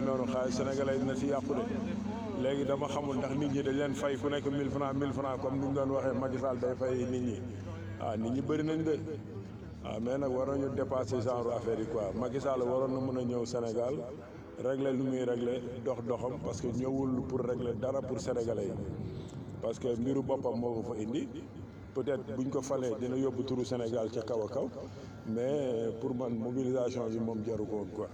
noonu xaalis sénégalais dina si yàqu de léegi dama xamul ndax nit ñi dañ leen fay ku nekk 1000 francs 1000 francs comme ni ñu doon waxee Macky Sall day fay nit ñi ah nit ñi bëri nañ de waaw mais nag war nañu dépasser genre affaire yi quoi Macky Sall waroon na mën a ñëw Sénégal régler lu muy régler dox doxam parce que ñëwul pour régler dara pour sénégalais yi parce que mbiru boppam moo ko fa indi peut-être buñ ko falee dina yóbbu turu Sénégal ca kaw a kaw mais pour man mobilisation bi moom jaru ko woon quoi.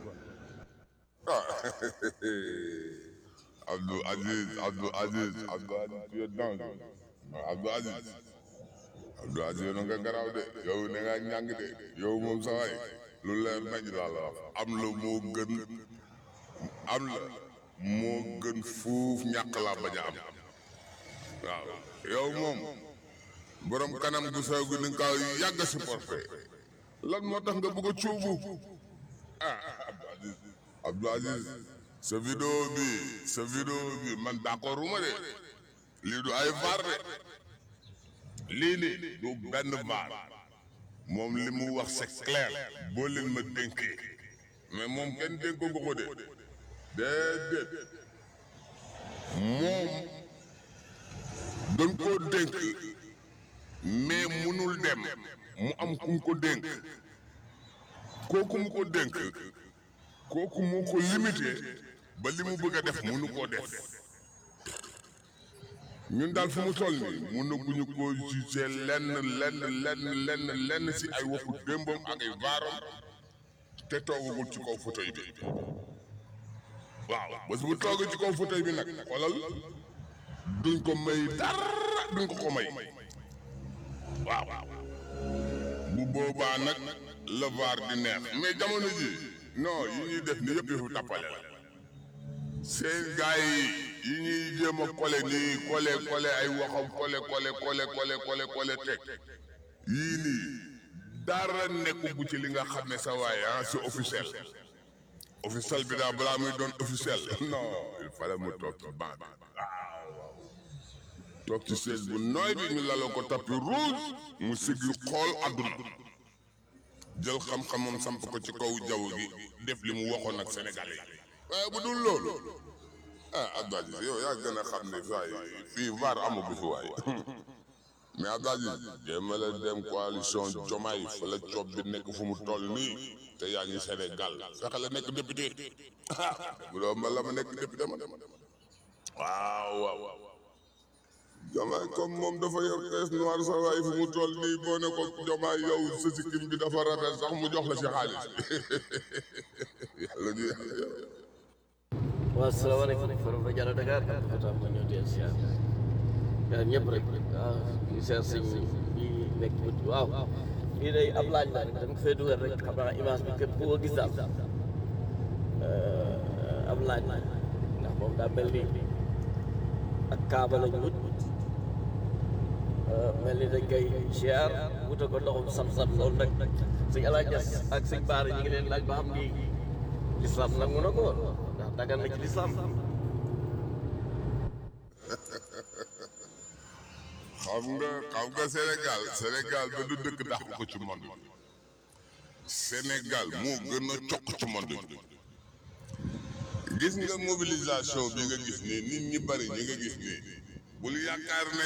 Abdou Aziz Abdou Aziz Abdou Aziz tu es dangereux Abdou Aziz Abdou Aziz yow nga garaaw de yow ne nga ñàng de yow moom sa waay lu leer nañ laa la wax am la moo gën am la moo gën fuuf ñàkk laa bañ a am waaw yow moom borom kanam gu sew gi ni nga ko yàgg a supporté lan moo tax nga bëgg a cuubu ah Abdou Aziz Abdou Aziz sa vidéo bi sa vidéo bi man d'accord uma de lii du ay vaar de lii nii du benn vaar moom li mu wax c'est clair boo leen ma dénkee mais moom kenn dénkoo ko ko de déedéet moom dañ koo dénk mais munul dem mu am ku mu ko dénk kooku mu ko dénk kooku moo ko limité ba li mu bëgg a def mënu koo def ñun daal fu mu toll nii mënaguñu koo jugé lenn lenn lenn lenn lenn si ay waxu démbam ak ay vaaram te toogagul ci kaw fauteuil bi waaw bés bu toogee ci kaw fauteuil bi nag xoolal duñ ko may dara duñ ko ko may waaw bu boobaa nag la vaar di neex mais jamono ji non yi ñuy def ni yëpp yëfu tàppale la seen gars yi yi ñuy jéem a kole nii kole kole ay waxam kole kole kole kole kole kole teg yii nii dara nekku bu ci li nga xam ne sa waaye ah c'est officiel officiel bi daal balaa muy doon officiel non il fallait mu toog ci banc bi waaw toog ci chaise bu nooy bi ñu laloo ko tapis rouge mu siggi xool àdduna jël xam-xamam samp ko ci kaw jaww gi def li mu waxoon ak Sénégalais yi waaye bu dul loolu ah Abdou Aziz yow yaa gën a xam ne saa yi fii VAR amagu fi waaye mais Abdou Aziz jéema la dem coalition Jomaay fa la coob bi nekk fu mu toll nii te yaa ngi Sénégal fexe la nekk député ah bu doon ma la ma nekk député ma waaw waaw Jomaay comme moom dafa yor caisse noire sa waay fu mu toll nii boo ne ko Jomaay yow sa sikkim bi dafa rafet sax mu jox la ci xaalis yàlla ñu yàlla waaw salaamaaleykum forom rajo Allo Dakar xataa ma ñëw dee siyaar yaa ñëpp rek waaw di siyaar sëñ bi nekk bët waaw lii day ab laaj la rek dama ko fee dugal rek xam naa image bi képp ku ko gis daal ab laaj la ndax moom daa mel ni ak kaaba lañ wut mel ni dañ koy siyaar wuta ko ndoxum sam-sam loolu nag sëñ Alaaji Ñas ak sëñ Baara ñi ngi leen laaj ba xam ni lislaam nangu na ko ndax dagan na ci lislaam xam nga xam nga Sénégal Sénégal ba du dëkk dàq ko ci monde bi Sénégal moo gën a cokk ci monde bi gis nga mobilisation bi nga gis nii nit ñi bari ñi nga gis nii bul yaakaar ne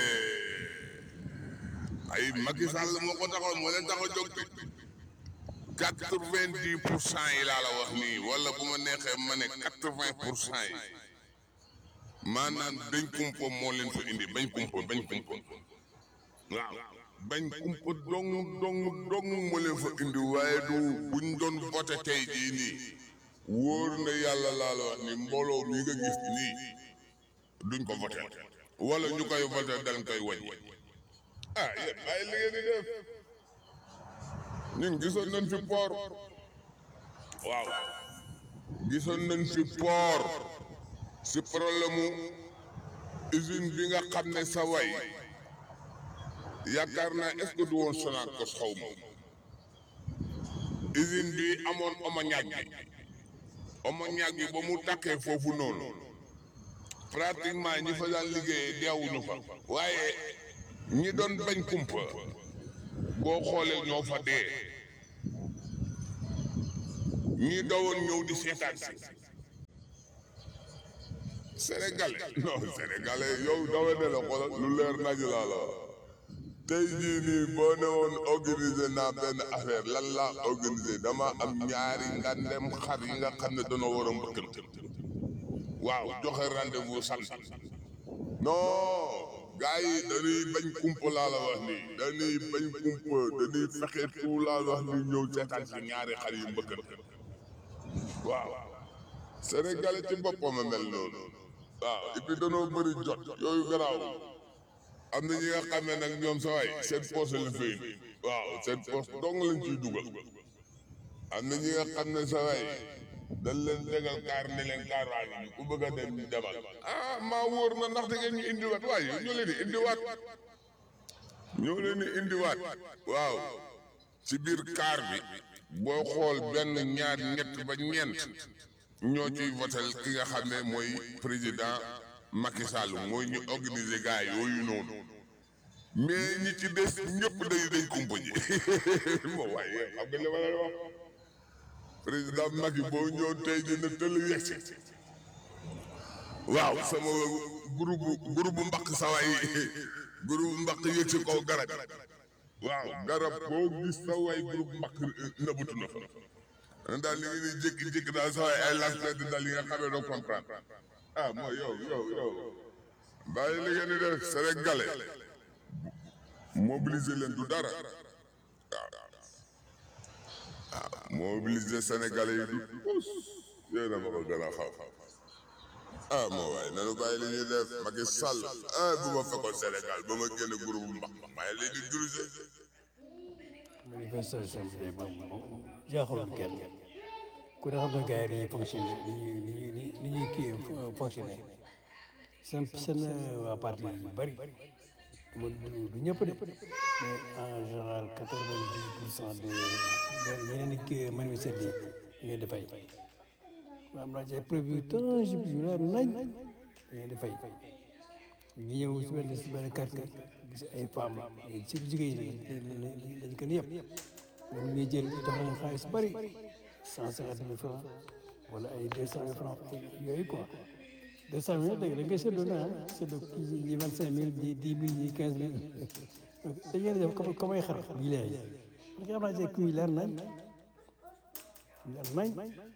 ay Macky Sall moo ko taxoon moo leen tax a jóg quatre-vingt-dix pour cent yi laa la wax nii wala bu ma neexee ma ne quatre-vingt pour cent yi maanaam dañ kumpa moo leen fa indi bañ kumpa bañ kumpa waaw bañ kumpa dong dong dong moo leen fa indi waaye du buñ doon voté tey jii nii wóor na yàlla laa la wax ni mbooloo mi nga gis nii duñ ko voté wala ñu koy voté dañ koy wàññi ah yéen bàyyi li ngeen di def ñun gisoon nañ fi port waaw gisoon nañ fi port si problème mu usine bi nga xam ne sa way yaakaar naa est-ce que du woon Sonacos xaw ma usine bi amoon omo ñaag bi omo ñaag bi ba mu takkee foofu noonu pratiquement ñi fa daan liggéeyee deewuñu fa waaye ñi doon bañ kumpa boo xoolee ñoo fa dee ñi dawoon ñëw di seetaan si sénégalais non sénégalais yow dama ne la xoolal lu leer nañ laa la wax tey jii nii boo ne woon organiser naa benn affaire lan laa organiser dama am ñaari ngandem xar yi nga xam ne dañoo war a mbëkkante waaw joxe rendez-vous samedi non gars yi dañuy bañ kumpa laa la wax nii dañuy bañ kumpa dañuy fexe tout laa la wax nii ñëw seetaan si ñaari xar yu mbëkkante waaw sénégalais ci boppam a mel noonu waaw et puis danoo bëri jot yooyu garaaw am na ñi nga xam ne nag ñoom sa waay seen poche la fay waaw seen poche dong lañ ciy dugal am na ñi nga xam ne sa waay dañ leen tegal kaar ne leen kaar waa ngi ku bëgg a dem ñu demal ah maa wóor na ndax da ngeen ñu indiwaat waaye ñoo leen di indiwaat ñoo leen di indiwaat waaw ci biir kaar bi boo xool benn ñaar ñett ba ñeent ñoo ciy votel ki nga xam ne mooy président Macky Sall mooy ñu organiser gars yooyu noonu mais ñi ci des ñëpp day dañ kumpa ji moo waaye xam nga li ma lay wax président Macky boo ñëw tey dina tëll yegsi waaw sama groupe groupe mbaq saway groupe mbaq yëg si kaw garab waaw garab boo gis saway groupe mbaq nëbatu na fa an daal li ngeen di jékki-jékki daal saway ay lancement daal li nga xamee doo comprendre ah mooy yow yow yow bàyyi li ngeen di def sénégalais mobiliser leen du dara waaw waaw mobiliser sénégalais yi du tous yéen a ma ko gën a xaw ah moo waaye nanu bàyyi li ñuy def Macky Sall ah bu ma fekkoon Sénégal ba ma génne groupe mbax maa ngi leen di diriger manifestation bi de moom moom jaaxaloon kenn ku ne xam ne gars yi dañuy fonctionné ni ñuy ni ñuy ni ñuy kii fonctionné seen seen waa parti yu bëri du du ñëpp de mais en général quatre vingt dix pour cent de ñeneen di kii manifester yi ngeen di fay am naa ci ay preuve yu tangible yu leer nañ ngeen di fay ñu ñëw si benn si benn quartier gis ay femmes ci jigéen ñi dañ ko yëpp ñoom ñuy jël jox leen xaalis bari cent cinquante mille francs wala ay deux cent mille francs yooyu quoi deux cent mille dégg da ngay séddoo na ah séddoo kii ñi vingt cinq mille ñi dix mille ñi quinze mille dañ leen def comme comme ay xar bii lay parce que am naa ci kuy leer nañ leer nañ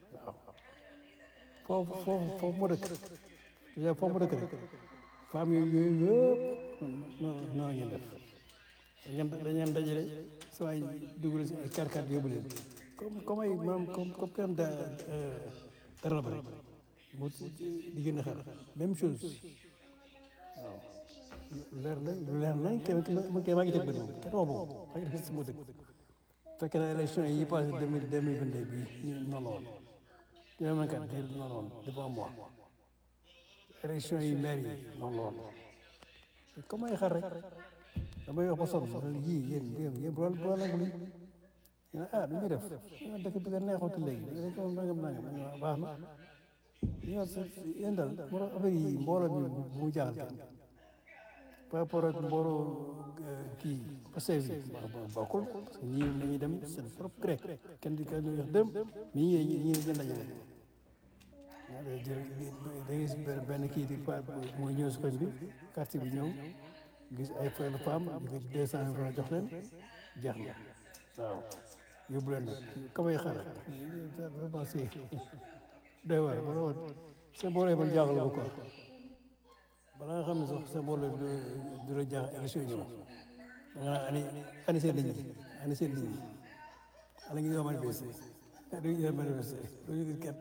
waaw foofu foofu foofu moo dëkk déjà foofu moo dëkk rek femmes yooyu yooyu yëpp noonu noonu ngeen def dañ dañ leen dajale saa waay dugal si ay kàr-kàr yóbbu leen comme comme ay maanaam comme comme kenn da dara ba rek mu di gën a xar même chose waaw leer na lu leer nañ kenn ma kenn maa ngi teg bët moom kenn waxu ko maa ngi def si moo dëkk fekk na élection yi passé deux mille deux mille vingt deux bii ñu noonu woon deux mille vingt quatre bii noonu woon depuis un mois élection yi maire yi noonu la woon comme ay xar rek damay wax ba sonn yii yéen yéen yéen bu bu nangu lii ñu ah du ñu def dëkk bi nga neexootu léegi dañ ko nangam nangam baax na ñu yéen daal moo tax affaire yi mbooloo mi bu mu jaaxal kenn par rapport ak mbooloo kii Pastef bi bokkul parce que ñii dañuy dem seen propre grec kenn di kenn wax dem mi ñi ñi ñi dajale da gis benn kii di pa mooy ñëw si koñ bi quartier bi ñëw gis ay femme femme di deux cent mille francs jox leen jeex na waaw yóbbu leen nag kamay xar vraiment c'est doy waar bala woon seen boole man jaaxal ko quoi bala nga xam ne sax seen boole du la jaax élection ñëw da nga naan ani ani seen nit ñi ani seen nit ñi ana ngi ñoo manifesté du ñu manifesté du ñu gis kenn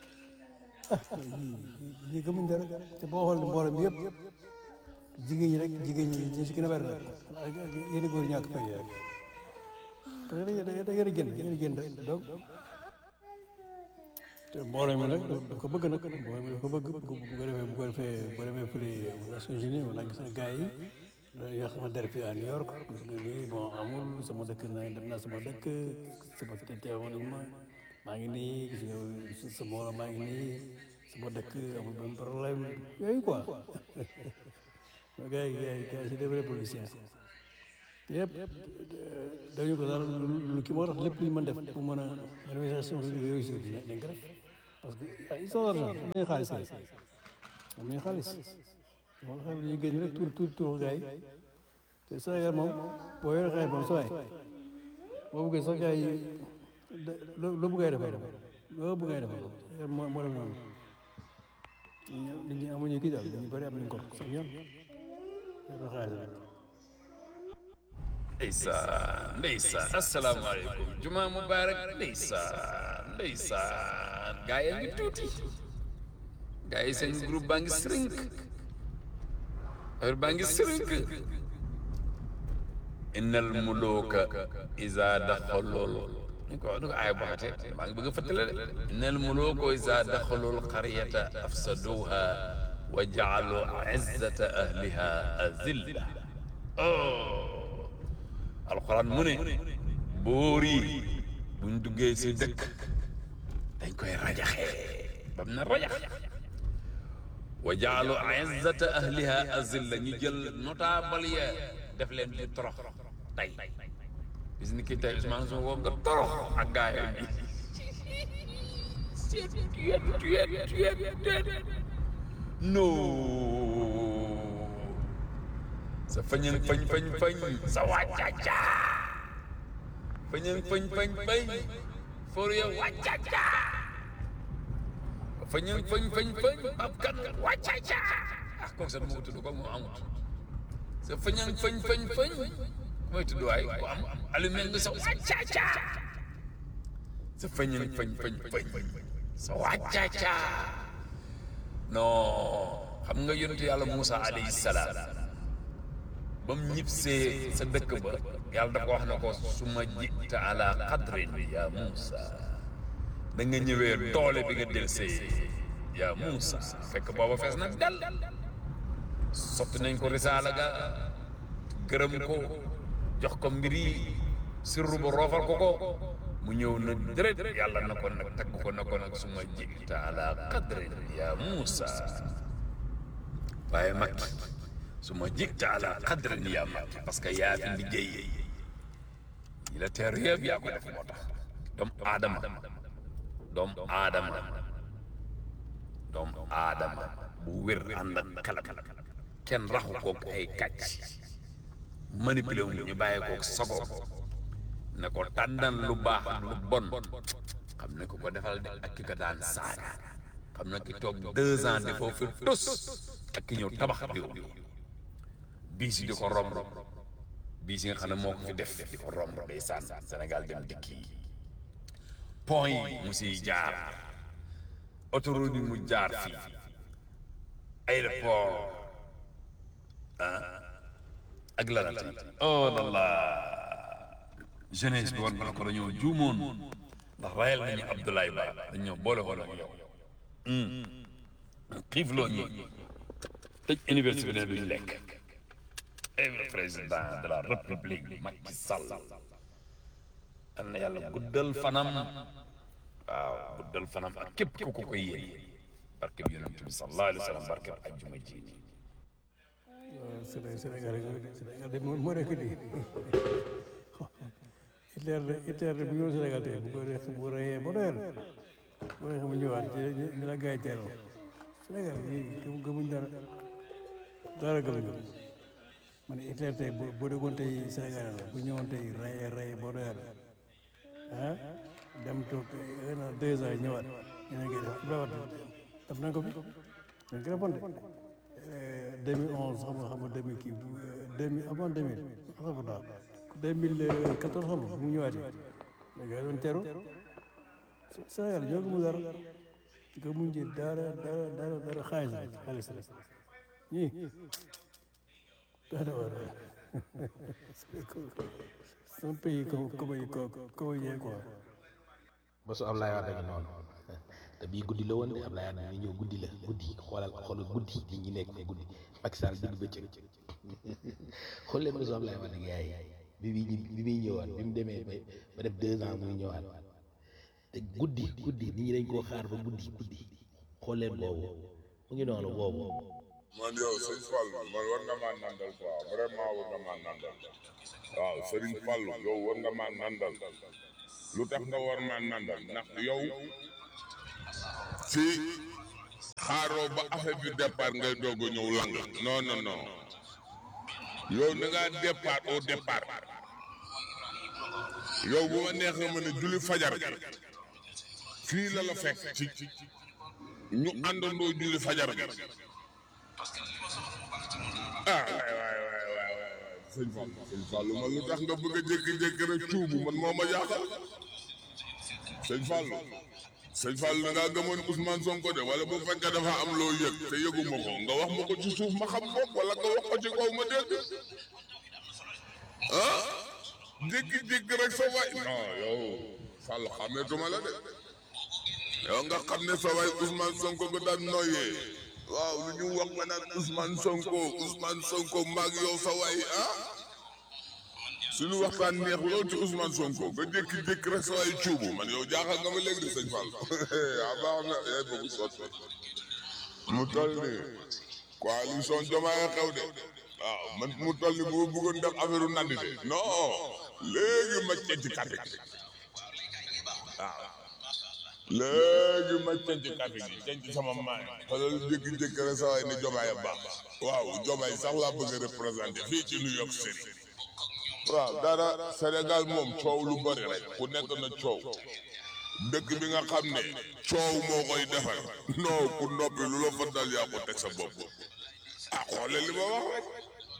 ñi gëmuñ dara te boo xool mbooloo mi yëpp jigéen ñi rek jigéen ñi ñu si gën a bari nag yéen góor ñàkk fay rek parce que da ngeen a génn da ngeen a génn donc te mbooloo mi nag da ko bëgg nag mbooloo mi da ko bëgg bu ko defee bu ko defee bu ko defee fële Nations Unies wala gis na gars yi dañuy wax sama der fii à New York gis nga nii bon amul sama dëkk na dem naa sama dëkk sama teewoon nañ ma maa ngi nii gis nga sa mbooloo maa ngi nii sama dëkk amul benn problème yooyu quoi gars yi gars yi gars yi c'est des vrais policiers yëpp dañu ko dara lu kii moo tax lépp lu ñu mën def pour mën a manifestation réussir dañ ko def parce que ils sont argent dañuy xaalis kay am nañu xaalis moom xam ne ñu génn rek tur tur tur gars yi te Sénégal moom boo yore xaalis moom sa waay boo bëggee sax gars yi loo loo bëggee defal loo bëggee defal moo moo dem noonu nit ñi amuñu kii daal ñu bëri am nañu ko sax ñoom yore xaalis rek ndeysaan ndeysaan asalaamaaleykum juma mubarak ndeysaan ndeysaan gaa yi ngi tuuti gaa yi seen groupe baa ngi sërënk heure baa ngi sërënk innal muluka iza daxalul ni ko ni ko aaya baxate maa ngi bëgg a fàttale de innal muluka iza daxalul qaryata afsaduha wa jaalu izzata ahliha azilla oh alxuraan mu ne boor yi buñ duggee si dëkk dañ koy rajaxee bam na rajax wa jaalu izzata ahliha azilla ñu jël notable ya def leen di torox tey bis ni ki tey Ousmane Sonko nga torox ak gaayam bi tuyet tuyet tuyet tuyet non sa fañan fañ fañ fañ sa wàccaca fañan fañ fañ fañ for ya wàccaca fañan fañ fañ fañ ab kan wàccaca ah kooku sax moo tudd ko moo amut sa fañan fañ fañ fañ mooy tudd waay ku am alumel nga sa wàccaca sa fañan fañ fañ fañ sa wàccaca non xam nga yonentu yàlla Moussa alayhi salaam ba mu ñibsee sa dëkk ba yàlla dafa wax na ko su ma jita ala qadrin ya Moussa da nga ñëwee doole bi nga del see ya Moussa fekk booba fees nag dal sotti nañ ko risaala ga gërëm ko jox ko mbir yi sirru ba roofal ko ko mu ñëw na dërët yàlla na ko nag tagg ko na ko nag su ma jita ala qadrin ya Moussa waaye mag su ma jikta ala qadrin yaa mag parce que yaa fi liggéey yi la teer yëpp yaa ko def moo tax doom aadama doom aadama doom aadama bu wér ànd ak kalam kenn raxu koog ay kàcc manipulé wu ñu bàyyi koog sago ne ko tàndan lu baax lu bon xam ne ko ko defal de ak ki ko daan saaga xam ne ki toog deux ans defoo fi tus ak ki ñëw tabax réew mi biis yi di ko romb biis yi nga xam ne moo ko fi def di ko romb day sànn Sénégal dem dikk yi pont yi mu siy jaar autoroute yi mu jaar fii aéroport ah ak lanati oh lalla jeunesse bi woon bala ko dañoo juumoon ndax rayal nañu Abdoulaye Ba dañoo boole woon ak yow xiif loo ñi tëj université bi ne duñ lekk le président de la république Macky Sall am na yàlla guddal fanam waaw guddal fanam ak képp ku ko koy yéene barke bi yonent bi sallallahu alayhi wa sallam barke bi ajjuma ji nii Sénégal Sénégal Sénégal de moo moo nekk nii Hitler de Hitler de bu ñëw Sénégal tey bu ko def bu reyee ba doyal bu reyee mu ñëwaat ñu la gaay teeroo Sénégal yi gëmuñ dara dara gëmuñ ko man Hitler tey bu bu déggoon tey Sénégal la bu ñëwoon tey rey rey boo doyal ah dem toog un an deux ans ñëwaat ñu ne def Ibrahima def nañ ko fi dañ ko defoon de 2011 xam nga xam nga 2000 kii 2000 avant 2000 alhamdulilah 2014 xam nga mu ñëwaatee mais gars yi doon teeru Sénégal ñoo gëmul dara gëmuñ ci dara dara dara dara xaalis la xaalis la ñii dara war c'est un pays comme comme comme yee quoi. ba su Ablaye Wade ngi noonu te bii guddi la woon de Ablaye Wade mi ñëw guddi la guddi xoolal xoolal guddi nit ñi nekk fa guddi Macky Sall digg bëccëg xool leen ba su Ablaye Wade yaay bi bi bi muy ñëwaat bi mu demee ba ba def deux ans muy ñëwaat te guddi guddi nit ñi dañ koo xaar ba guddi guddi xool leen boobu mu ngi noonu boobu. man yow sëñ Fallou man war nga maa nandal quoi vraiment war nga maa nandal waaw Serigne Fallou yow war nga maa nandal lu tax nga war maa nandal ndax yow fii xaaroo ba affaire bi départ ngay doog a ñëw lang non non non yow na ngaa départ au départ yow bu ma neexee ma ne julli fajar gi fii la la fekk ci ñu àndandoo julli fajar gi ah waay waay waay waay waay sëñ Fall sëñ Fall man lu tax nga bëgg a jékki-jékki rek cuubu man moo ma jaaxal sëñ Fall sëñ Fall da ngaa gëmoon Ousmane Sonko de wala bu fekkee dafa am loo yëg te yëguma ko nga wax ma ko ci suuf ma xam bopp wala nga wax ko ci kaw ma dégg ah jékki-jékki rek sa waay non yow Fall xàmmeetuma la de yow nga xam ne sa waay Ousmane Sonko nga daan noyyee waaw lu ñu wax nga naan Ousmane Sonko Ousmane Sonko maag yow sa waay ah suñu waxtaan neex lool ci Ousmane Sonko nga jékki-jékki rek sa waay cuubu man yow jaaxal nga ma léegi de sëñ Fall ah baax na yaay boobu sotti mu toll ni coalition Diomaye xew de waaw man mu toll ni bu ma bëggoon def affaire nandite non léegi ma cenc kàddu gi waaw léegi ma cenc kàddu gi cenc sama maay xoolal jékki-jékki rek sa waay ne Diomaye baax waaw Diomaye sax laa bëgg a représenté fii ci New York City waaw dara Sénégal moom coow lu bari rek ku nekk na coow dëkk bi nga xam ne coow moo koy defar non ku noppi lu la fa dal yaa ko teg sa bopp ah xoole li ma wax rek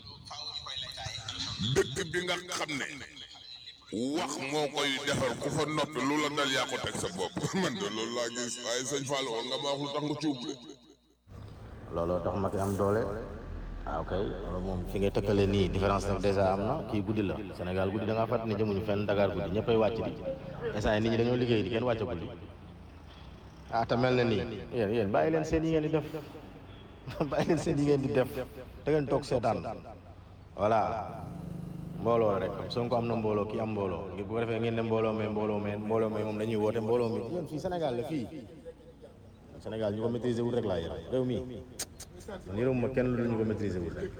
dëkk bi nga xam ne wax moo koy defar ku fa noppi lu la dal yaa ko teg sa bopp man de loolu laa gis waaye sëñ Fall woon nga ma wax lu tax nga cuub de looloo tax Macky am doole ah ok loolu moom fi ngay tëkkale nii différence nag dèjà am na kii guddi la Sénégal guddi da ngaa fàttali ne jëmuñu fenn Dakar guddi ñëppay wàcc di instant nit ñi dañoo liggéey di kenn wàcc guddi ah te mel na nii yéen yéen bàyyi leen seen yi ngeen di def bàyyi leen seen yi ngeen di def da ngeen toog seetaan voilà mbooloo la rek Sonko am na mbooloo kii am mbooloo bu ko defee ngeen ne mbooloo mais mbooloo mais mbooloo mais moom dañuy woote mbooloo mi yéen fii Sénégal la fii Sénégal ñu ko maîtriser wul rek laa yéen réew mi man yërëmuma kenn lu dul ñu ko maîtriser wul rek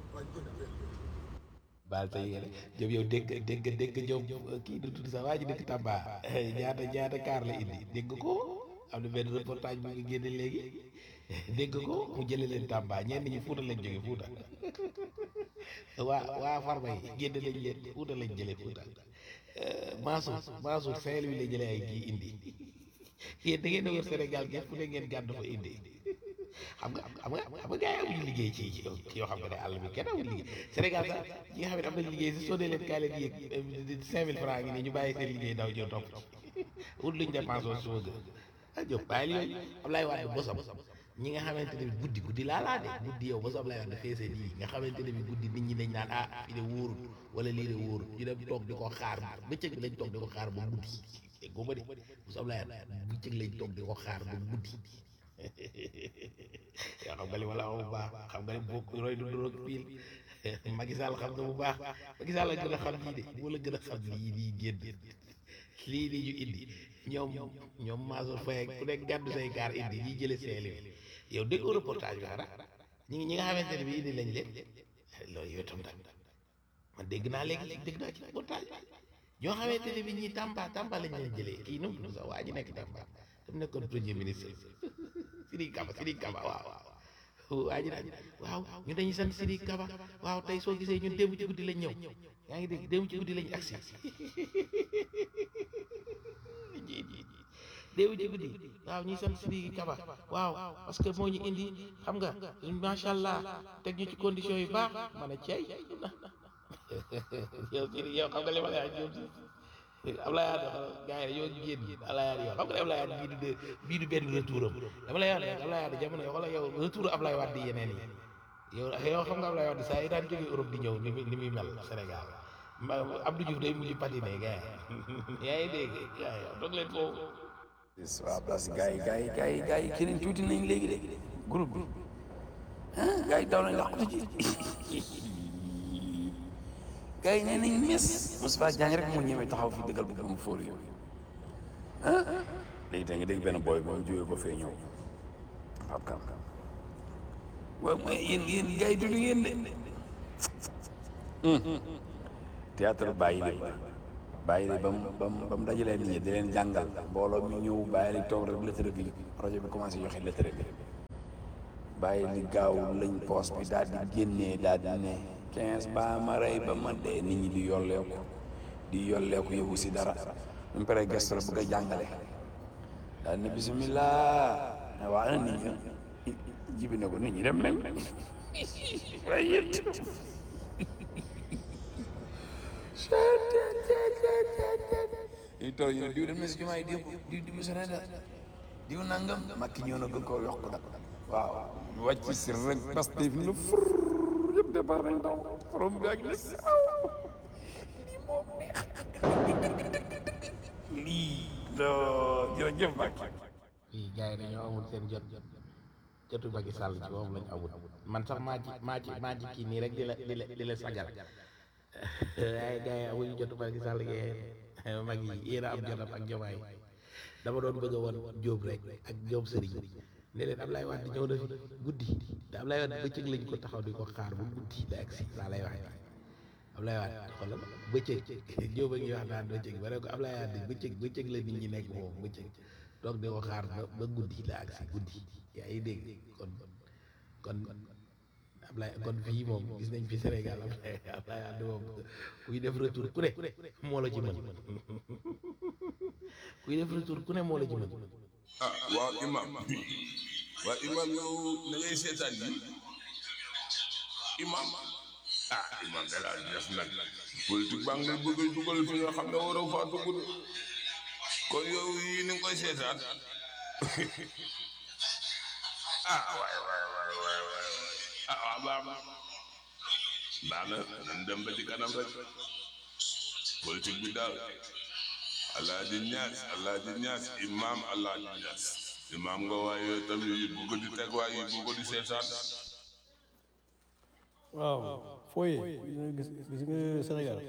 baal tey yéen Diop yow dégg dégg dégg Diop kii du tudd sax waa ji dëkk Tamba ñaata ñaata kaar la indi dégg ko am na benn reportage bu nga génne léegi dégg ko mu jëlee leen Tamba ñenn ñi Fuuta lañ jóge Fuuta waa waa Farba yi génne lañ leen Fuuta lañ jëlee Fuuta Mansour Mansour Saint-Louis la jëlee ay kii indi yéen da ngeen a wër Sénégal gi fu ne ngeen gàddu fa indi xam nga xam nga xam nga gars yi amuñu liggéey ci ci yoo xam nga ne àll bi kenn amul liggéey Sénégal sax ñi nga xam ne am nañ liggéey si soo dee leen kaay leen yéeg cinq mille francs ngi nii ñu bàyyi seen liggéey daw ñëw topp wut luñ dépense woon suba gën ah Diop bàyyi yooyu Ablaye Wade bosam ñi nga xamante ne bi guddi guddi laa laa de guddi yow bosom Ablaye Wade feesee nii nga xamante ne bi guddi nit ñi dañ naan ah fii de wóorul wala lii de wóorul ñu dem toog di ko xaar bëccëg bi lañ toog di ko xaar ba guddi déggoo ma de bosom Ablaye Wade bëccëg lañ toog di ko xaar ba guddi yow xam nga li wala bu baax xam nga li bokk roy du doroog piil Macky Sall xam nga bu baax Macky Sall la gën a xam lii de moo la gën a xam lii nii génn lii nii ñu indi ñoom ñoom Mansour Faye ku nekk gàddu say kaar indi ñi jële seeli yow déggoo reportage bi xanaa ñi ñi nga xamante ne bi indi lañ leen loolu yow tam tam man dégg naa léegi dégg naa ci reportage ñoo xamante ne bi ñi Tamba Tamba lañ leen jëlee kii nu mu sax waa ji nekk Tamba dam nekkoon premier ministre Sidiki Kaba Sidiki Kaba waaw waaw waa ji naan waaw ñu dañuy sant Sidiki Kaba waaw tey soo gisee ñun démb ci guddi lañ ñëw yaa ngi dégg démb ci guddi lañ agsi démb ci guddi waaw ñuy sant Sidiki Kaba waaw parce que moo ñu indi xam nga macha allah teg ñu ci condition yu baax man a ceey yow Sidiki yow xam nga li ma lay wax yow Ablaye Wade gars yi dañoo génn Ablaye Wade yow xam nga ne Ablaye Wade bii du de bii du benn retour am dama lay wax ne Ablaye Wade jamono yoo xoolal yow retour Ablaye Wade yeneen yi yow yow xam nga Ablaye Wade saa yi daan jógee Europe di ñëw ni muy ni muy mel Sénégal ma Abdou Diouf day mujj patiné gars yi yaa ngi dégg gars yi toog leen foofu. waaw parce que gars yi gars yi gars yi gars yi keneen tuuti nañ léegi de groupe bi ah gars yi daw nañ laqatu ci gars yi nee nañ mes Moustapha Diagne rek moo ñëwee taxaw fi dëggal bëgg mu fóor yooyu ah léegi da nga dégg benn booy ba mu jógee ba fee ñëw Pape Kam waaw mooy yéen yéen gars yi dudu ngeen de théâtre bàyyi de ba bàyyi de ba mu ba mu ba mu dajalee nit ñi di leen jàngal mbooloo mi ñëw bàyyi la toog rek lettre bi projet bi commencé joxe lettre bi bàyyi di gaaw lañ poos bi daal di génnee daal di ne quinze ba ma rey ba ma dee nit ñi di yolleeku di yolleeku yëgu si dara mu pare gestu la bëgg a jàngale daal ne bisimilah ne waa na nit ñi jibi ne ko nit ñi dem nañ waaye yéen yi toog ñu ne diw dem na si jumaa yi diw diw diw sa da diw nangam makki ñëw na gën koo yokk nag waaw wàcc si rek parce que fi mu ne fur yëpp départ nañ daw forom bi ak les lii moom neex lii loo jërëjëf Mbacke fii gars yi dañoo amul seen jot jotu Macky Sall ci moom lañ amul man sax maa ci maa ci maa ci kii nii rek di la di la di la sagal waaye gars yi amuñu jotu Macky Sall ngeen mag yi yéen a am jotam ak jomaay dama doon bëgg a woon Jóob rek ak Jóob sëriñ ne leen Ablaye Wade ñëw na fi guddi te Ablaye Wade bëccëg lañ ko taxaw di ko xaar bu guddi da agsi laa lay waxee Ablaye Wade xoolal bëccëg Jóob a ngi wax naan bëccëg ba ne ko Ablaye Wade bëccëg bëccëg la nit ñi nekk moom bëccëg toog di ko xaar ba ba guddi la agsi guddi yaa ngi dégg kon kon Ablaye kon fii moom gis nañ fi Sénégal Ablaye Ablaye Wade moom kuy def retour ku ne moo la ci mën kuy def retour ku ne moo la ci mën ah waaw imam waaw imam yow da ngay seetaan yi imam ah imam da laa def nag politique baa ngi lay bëgg a dugal fi nga xam ne waroo faa dugg de kon yow yii ni nga koy seetaan ah waay waay waay waay waay ah waaw baax na baax na nan dem ba ci kanam rek politique bi daal alaaji ñaas alaaji ñaas imaam alaaji ñaas imaam nga waaye yow tamit yi bu ko di teg waaye yi bu ko di seetaan waaw fooye gis gis nga Sénégal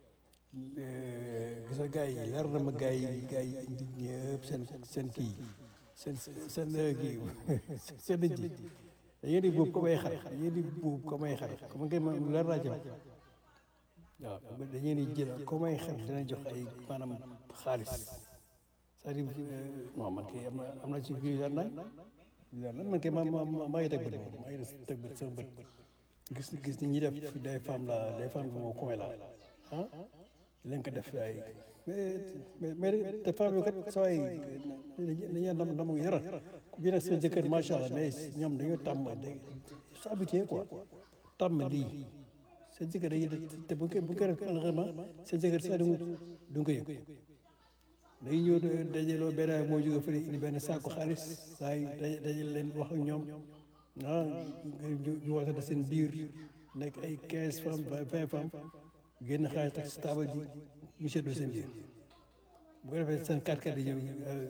gis nga gars yi leer na ma gars yi gars yi indi ñëpp seen seen kii seen seen kii seen nit yi dañuy di buub comme ay xar dañuy di buub comme ay xar comme nga ma leer naa ci waaw dañuy di jël comme ay xar dina jox ay maanaam xaalis c'est-à-dire non man kay am na am na ci kii leer nañ leer nañ man kay ma ma maa ngi teg bët moom maa ngi teg bët sama bët gis gis ni ñi def des femmes la des femmes moo coin la ah leen ko def ay mais mais te femmes yi kat saa yi dañuy ndam ndamu yara ku gën a seen jëkkër macha allah mais ñoom dañoo tàmm sa habitué quoi tàmm lii seen jëkkër dañuy te bu bu ko def alxema seen jëkkër sax du du ko yëg dañuy ñëw dajaloo benn moo jóge fële indi benn saako xaalis saa yi dajal leen wax ak ñoom ah ñu waxtaan seen biir nekk ay quinze femmes vingt femmes génn xaalis tax si taabal ji ñu seddoo seen biir bu ko defee seen kàr kàr yi ñëw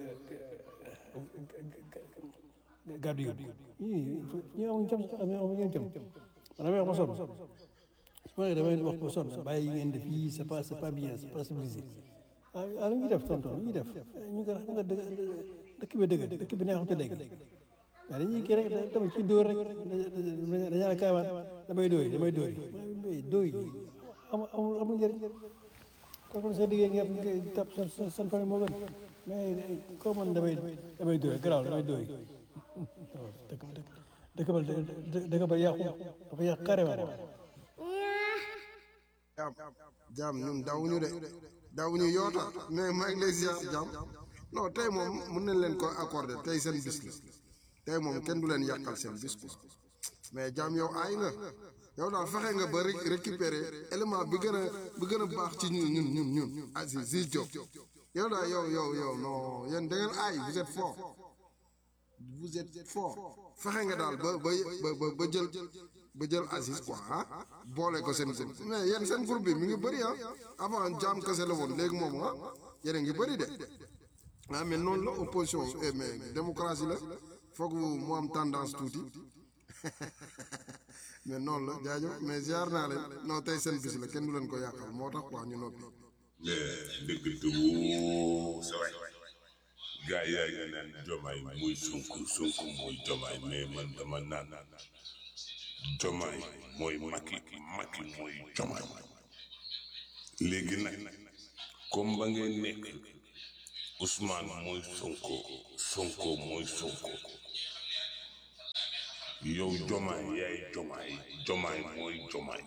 gàddu yóbbu ñii ñii amuñ jom amuñ jom man damay wax ba sonn su ma nee damay wax ba sonn bàyyi ngeen def yii c'est pas c'est pas bien c'est pas civilisé ah ah lu ñuy def tonton lu ñuy def ñu ngi xam nga dëkk bi dëgg dëkk bi neexut a dégg waaye dañuy kii rek dama ci dóor rek dañaa la kaawaan damay dóoy damay dóoy dóoy amul amul amul njëriñ kooku sa diggée ngeen ngeen tap seen seen famille moo gën mais koo man damay damay dóoy garaaw damay dóoy dëkk dëkk ba dëkk ba yàqu dafa yàq carrément jaam jaam ñun daawuñu de daawuñu yoota mais maa ngi lay ziar jaam non tey moom mën nañ leen ko accordé tey seen bis la tey moom kenn du leen yàqal seen bis quoi mais jaam yow aay nga yow daal fexe nga ba récupérer élément bi gën a bi gën a baax ci ñun ñun ñun ñun Aziz Ziz Diop yow daal yow yow yow non yéen da ngeen aay vous êtes fort vous êtes fort fexe nga daal ba ba ba ba jël ba jël Aziz quoi ah boole ko seen groupe mais yéen seen groupe bi mi ngi bëri ah avant jaam kese la woon léegi moom ah yéen a ngi bëri de ah mais noonu la opposition mais démocratie la foog mu am tendance tuuti mais noonu la jaajëf mais ziar naa leen non tey seen bis la kenn du leen ko yàqal moo tax quoi ñu noppi. dëgg dëgg sa waay gaa yaa ngi naan jomaay muy Sonko Sonko mooy jomaay mais man dama naan jomaay mooy Macky Macky mooy jomaay léegi nag comme ba ngeen nekk Ousmane mooy Sonko Sonko mooy Sonko yow jomaay yaay jomaay jomaay mooy jomaay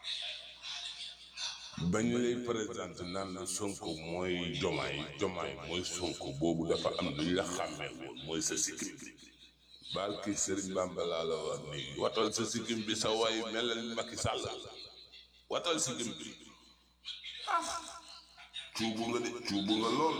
bañ lay présenté naan la sonko mooy jomaay jomaay mooy sonko boobu dafa am lu ñu la xàmmee woon mooy sa sikkim bi baal kii Sëriñ Bamba laa la wax nii watal sa sikkim bi sa waay melal Macky Sall watal sikkim bi cuubu nga de cuubu nga lool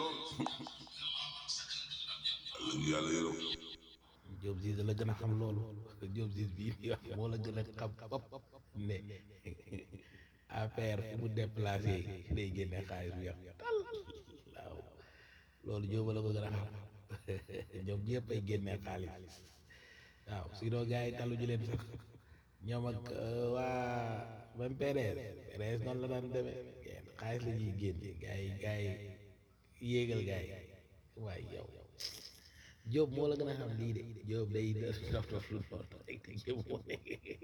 yàlla yërëm Diop Ziz la gën a xam loolu Diop Ziz bii di wax moo la gën a xam bopp ne APR fu mu déplacé day génne xaalis bu yàq tal waaw loolu Diop la ko gën a xam ñoom ñëpp ay génne xaalis waaw sinon gars yi talu ñu leen sax ñoom ak waa même PDS PDS noonu la daan demee xaalis la ñuy génne gars yi gars yi yéegal gars yi waaye yow Diop moo la gën a xam lii de Diop day dof dof lu noonu rek Diop moo ne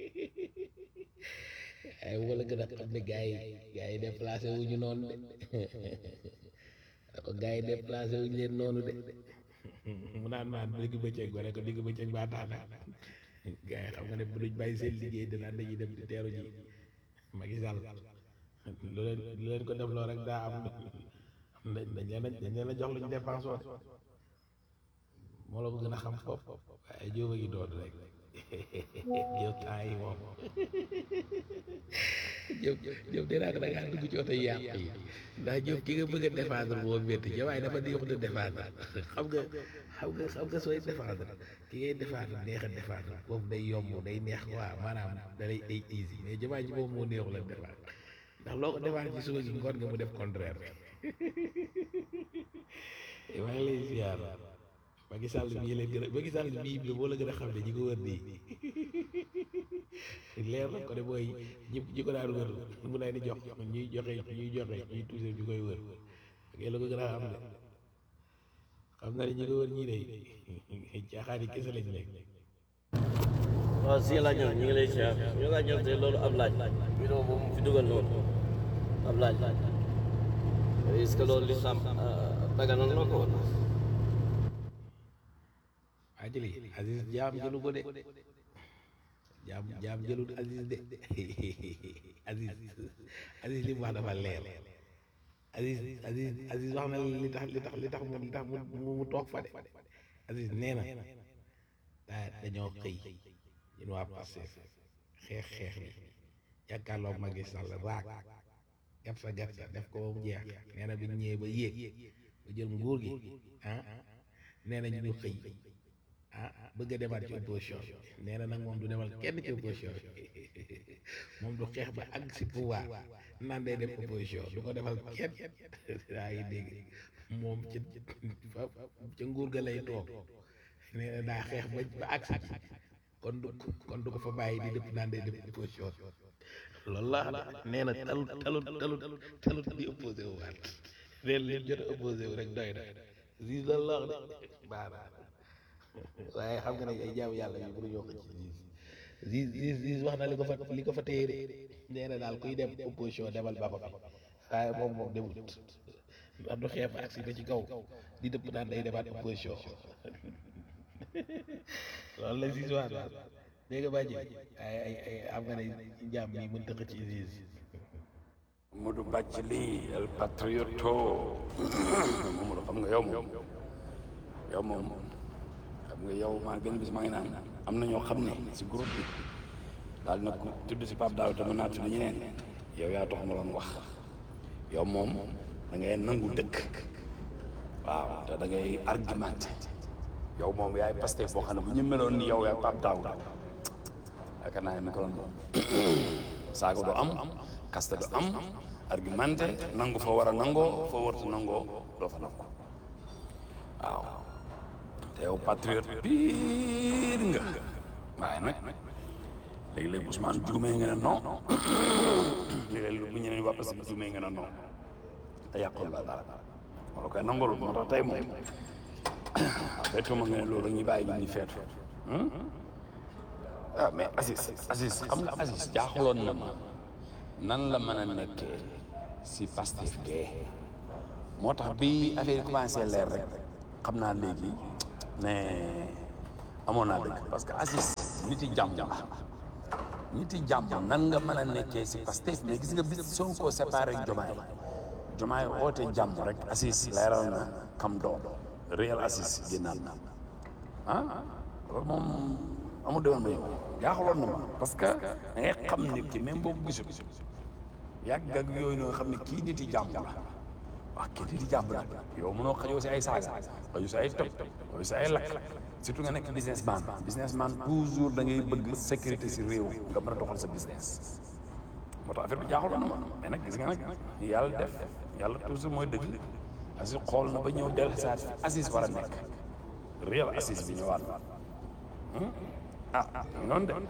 ay moo la gën a xam ne gars yi gars yi déplacé wu ñu noonu de ko gars yi déplacé wu ñu leen noonu de mu naan maan digg bëccëg ba rek digg bëccëg baa tax na gars yi xam nga ne bu duñ bàyyi seen liggéey danaan dañuy dem di teeru ji Macky Sall lu leen lu leen ko def loo rek daa am dañ leen a dañ leen a jox luñ dépense woon moo la ko gën a xam fop waaye Diop a ngi doon rek Diop temps yi moom Diop Diop dinaa ko da ngaa dugg ci oto yi yàq yi ndax Diop ki nga bëgg a défendre moo métti ja waaye dafa neexut a défendre xam nga xam nga xam nga sooy défendre ki ngay défendre neex a défendre boobu day yomb day neex quoi maanaam da lay day easy mais jamaa ji moom moo neexul a défendre ndax loo ko défendre ci suba gi ngoon nga mu def contraire maa ngi lay ziar Macky Sall bii leen gën a Macky Sall bii bi moo la gën a xam ne ñi ko wër nii leer na ko ne mooy ñi ñi ko daan wër mu leen di jox ñuy joxe ñuy joxe ñuy tuuse ñu koy wër ak la ko gën a xam ne xam na ne ñi ko wër ñii de caaxaan yi kese lañ nekk waaw si laaj ñu ngi lay siyaar ñu laaj te loolu ab laaj vidéo boobu mu fi dugal noonu ab laaj est-ce que loolu li xam daganoon na ko wala waa jëli Aziz jaam jëlu ko de jaam jaam jëlul Aziz de Aziz Aziz li mu wax dafa leer Aziz Aziz Aziz wax na li tax li tax li tax mu li tax mu mu toog fa de Aziz nee na daa dañoo xëy ñun waa Pastef xeex xeex bi jàkkaarloo Macky Sall raak gat sa gat sa def ko ba mu jeex nee na bi ñu ñëwee ba yéeg ba jël nguur gi ah nee na ñu xëy ah bëgg a demaat ci opposition bi nee na nag moom du demal kenn ci opposition bi moom du xeex ba àgg si pouvoir naan day dem opposition du ko defal kenn daa ngi dégg moom ci ca nguur ga lay toog nee na daa xeex ba ba àgg si kon du kon du ko fa bàyyi di dëpp naan day dem opposition loolu la nee na talut talut talut talut di opposé wu waat nee na leen jot a opposé wu rek doy na si loolu la wax de baax na waaye xam nga ne ay jaamu yàlla yi mënuñoo ko ci Ziz Ziz Ziz wax na li ko fa li ko fa téye de nee na daal kuy dem opposition demal ba ko fi waaye moom moom demut ndax du xeeb ak si ba ci kaw di dëpp naan day demaat opposition loolu la Ziz wax daal dégg nga bàjji ay ay ay xam nga ne jaam yi mën tëq ci Ziz Modou Bathily el patrioto Mamadou xam nga yow moom yow moom xam nga yow maa benn bis maa ngi naan am na ñoo xam ne si groupe bi daal na ko tudd si Pape Daouda te mën naa tudd ñeneen yow yaa tax ma doon wax yow moom da ngay nangu dëkk waaw te da ngay argumenté yow moom yaay Pastef boo xam ne bu ñu meloon ni yow yaay Pape Daouda yaakaar naa ne mi ko doon moom saaga du am kaste du am argumenté nangu fa war a nangoo fa wartu nangoo doo fa nangu waaw te yow patriote biir nga waaye nag léegi-léegi Ousmane juumee nga ne non léegi-léegi bu ñeneen waa Pastef juumee nga ne non te yàqul la dara wala koy nangul moo tax tey moom tey tuuma nga ne loolu ñuy bàyyi ñu ni feetu ah mais Aziz Aziz xam nga Aziz jaaxaloon na ma nan la mën a nekkee si Pastef gee moo tax bi affaire yi commencé leer rek xam naa léegi mais amoon naa dëgg parce que Aziz nit yi jàmm la nit yi jàmm nan nga mën a nekkee si Pastef mais gis nga bis Sonko séparé ak Jomaay Jomaay oote jàmm rek Assis leeral na kam doom réel Assis génnaat na ah loolu moom amul demoon ba yow jaaxaloon na ma parce que da ngay xam nit ki même boo ko gisul yàgg ak yooyu noonu xam ne kii nit yi jàmm la waaw kii nit yi jàmm la yow mënoo xajoo si ay saaga xajoo si ay toj xajoo si ay lakk surtout nga nekk businessman businessman toujours da ngay bëgg sécurité si réew nga mën a doxal sa business moo tax affaire bi jaaxaloon na ma mais nag gis nga nag yàlla def yàlla toujours mooy dëgg Assis xool na ba ñëw dellu saat fi Assis war a nekk réel Assis bi ñëwaat na ah noonu de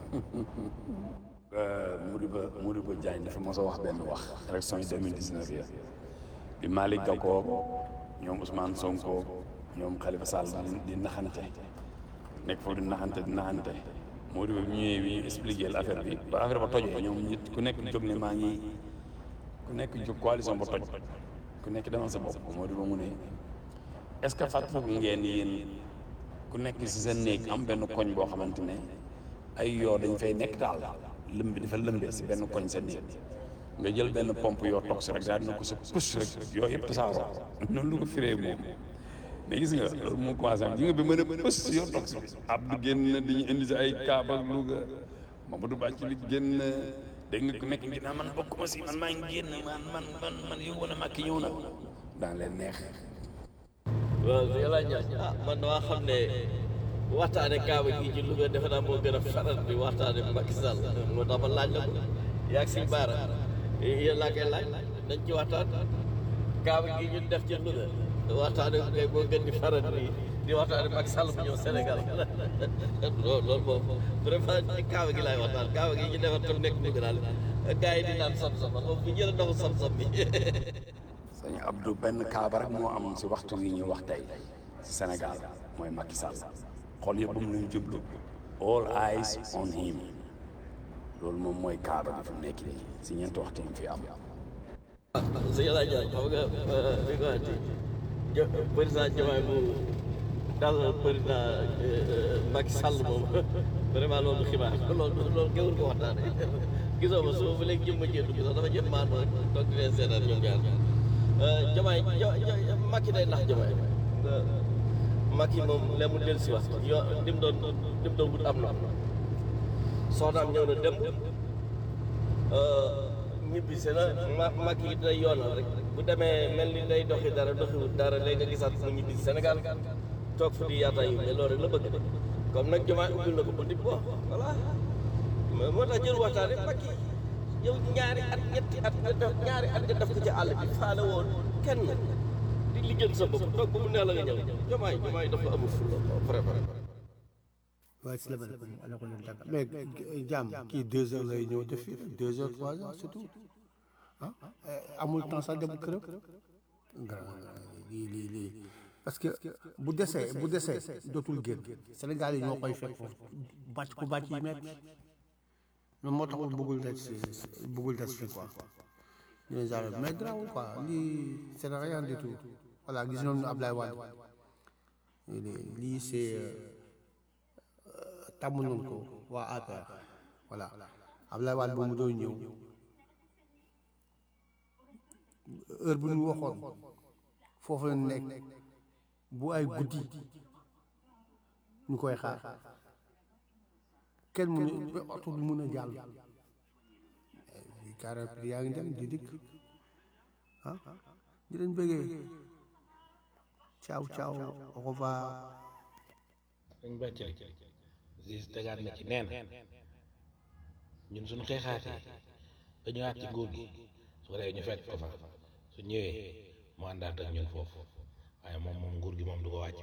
Modibo Modibo Diagne dafa mos a wax benn wax élection yi 2019 ya bi Malick Gakou ñoom Ousmane Sonko ñoom Khalifa Sall di naxante nekk foofu di naxante di naxante Modibo bi ñëwee bi ñu expliqué la affaire bi ba affaire ba tojee ñoom nit ku nekk jóg ne maa ngi ku nekk jóg coalition ba toj ku nekk demal sa bopp Modibo mu ne est-ce que fàttaliku ngeen yéen ku nekk si sa néeg am benn koñ boo xamante ne ay yoo dañ fay nekk daal lëm bi dafa lëmbee si benn koñ sa néeg nga jël benn pompe yoo toog si rek daal dina ko sa pus rek yooyu yëpp tasaaroo noonu lu ko firee moom mais gis nga loolu moo commencé am ji nga bi mën a pus yoo toog si Abdou génn dañuy indi si ay Kaaba ak Louga Mamadou Bàcc li génn dégg nga ku nekk ngi naa man bokkuma si man maa ngi génn man man man man yow wala màkki ñëw na daan leen neex waaw yàlla ñaan ah man damaa xam ne waxtaane kaaba gi ci Louga defe naa moo gën a faral di waxtaane Macky Sall moo tax ma laaj la ko yaa ngi si baara yéen laa koy laaj nañ ci waxtaan kaaba gi ñu def ci Louga waxtaane ko kay moo gën di faral di di waxtaane Macky Sall bu ñëw Sénégal loolu loolu moom vraiment ci kaaba gi laay waxtaan kaaba gi ñu defar ko nekk Louga daal gars yi di naan sam-sam moom bu jël ndoxu sam-sam bi sëñ Abdou benn kaaba rek moo am si waxtu yi ñuy wax tey si Sénégal mooy Macky Sall xool yëpp mu luñ jublu all eyes on him loolu moom mooy kaaba bi fi mu nekk nii si ñeenti waxtu yi fi am. sëñ El Hadj xam nga li nga waxati jo président Diomaye mu dal président Macky Sall moom vraiment loolu xibaar loolu loolu gëwul ko waxtaane gisoo ma suba ba léegi jëm ma jéem sax dafa jëm maan ma toog di leen seetaan ñoom ñaar Diomaye Macky day nax Diomaye Macky moom lee mu del si wax yo dim doon dim doon wut am na soxnaam ñëw na dem ñibbi si na ma Macky day yoonal rek bu demee mel ni day doxi dara doxiwut dara léegi nga gisaat mu ñibbi si Sénégal toog fu di yaata yu mais loolu rek la bëgg de comme nag Diomaye ubbil na ko ba dib bo voilà moo tax jël waxtaane Macky yow ñaari at ñetti at nga def ñaari at nga def ko ci àll bi faale woon kenn di liggéey sa bopp toog ba mu neex la nga ñëw Diomaye Diomaye dafa amul fulla préparé waaye salaamaaleykum ala ko leen tàggat mais jàmm kii deux heures lay ñëw def fii deux heures trois heures surtout ah amul temps sax dem këram lii lii lii parce que bu desee bu desee dootul génn Sénégal yi ñoo koy fekk foofu bàcc ku bàcc yi metti mais moo taxul bëggul des bëggul des fii quoi ñu genre mais grawul quoi lii c'est rien du tout voilà gis nañu Ablaye Wade lii c'est tàmm nañ ko waa APR voilà Ablaye Wade ba mu doon ñëw heure bu ñu waxoon foofu la nekk bu ay guddi ñu koy xaar kenn mu ne oto du mun a jàll carré yaa ngi dem di dikk ah di leen bëggee ciao ciao au revoir dañ bàcc gis tegaat na ci neen ñun suñu xeexaatee ba ñëwaat ci nguur gi su ko defee ñu fekk ko fa su ñëwee mu àndaat ak ñun foofu waaye moom moom nguur gi moom du ko wàcc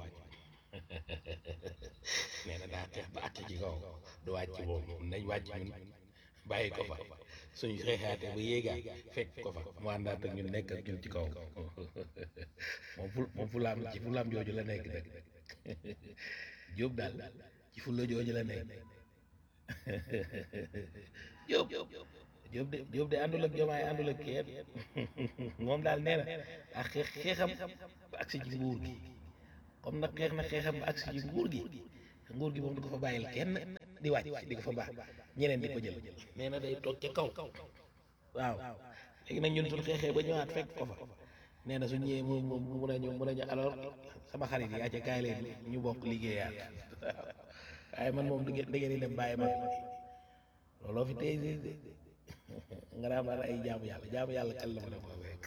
nee na daa xeex ba àcc ci kaw du wàcc moom nañ wàcc ñun bàyyi ko fa suñu xeexaatee ba yéegaat fekk ko fa mu àndaat ak ñun nekk ak ñun ci kaw moom fu moom fu laam ci fu laam jooju la nekk nag Jóob daal ci fulla jooju la nekk Jóob Jóob de Jóob de àndul ak Jomaay àndul ak kenn moom daal nee na ak xeex xeexam ba agsi ci nguur gi comme nag xeex na xeexam ba agsi ci nguur gi nguur gi moom du ko fa bàyyil kenn di wàcc di ko fa baax ñeneen di ko jël nee na day toog ca kaw waaw léegi nag ñun suñ xeexee ba ñëwaat fekk ko fa nee na su ñëwee mu mu mu mun a ñu mun a ñu alors sama xarit yi yaa ca kaay leen ñu bokk liggéeyaat waaye man moom da ngeen da ngeen di dem bàyyi ma looloo fi tey de nga daa man ay jaamu yàlla jaamu yàlla kan la ma ne koo fekk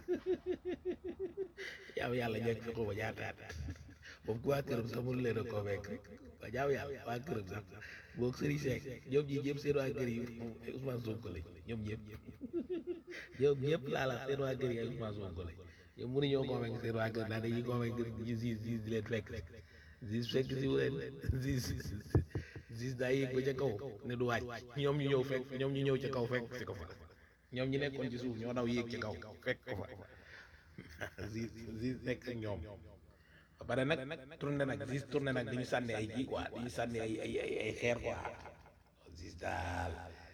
jaamu yàlla ñekk fi xuma ñaataat moom ku waa këram sax mënu leen a koo fekk waa jaamu yàlla waa këram sax boog sëriñ Seck ñoom ñi ñëpp seen waa kër yi Ousmane Sonko lañ ñoom ñëpp ñoom ñëpp laa la seen waa kër yi ay Ousmane Sonko lañ ñoom mënuñoo koo fekk seen waa kër ndax dañuy koo fekk ñu siis siis di leen fekk siis fekk si wu leen siis siis daa yéeg ba ca kaw ne du wàcc ñoom ñu ñëw fekk ñoom ñu ñëw ca kaw fekk si ko fa ñoom ñu nekkoon ci suuf ñoo daw yéeg ca kaw fekk ko fa siis siis nekk ak ñoom ba pare nag tourné nag siis tourné nag dañu sànni ay kii quoi dañu sànni ay ay ay ay xeer quoi siis daal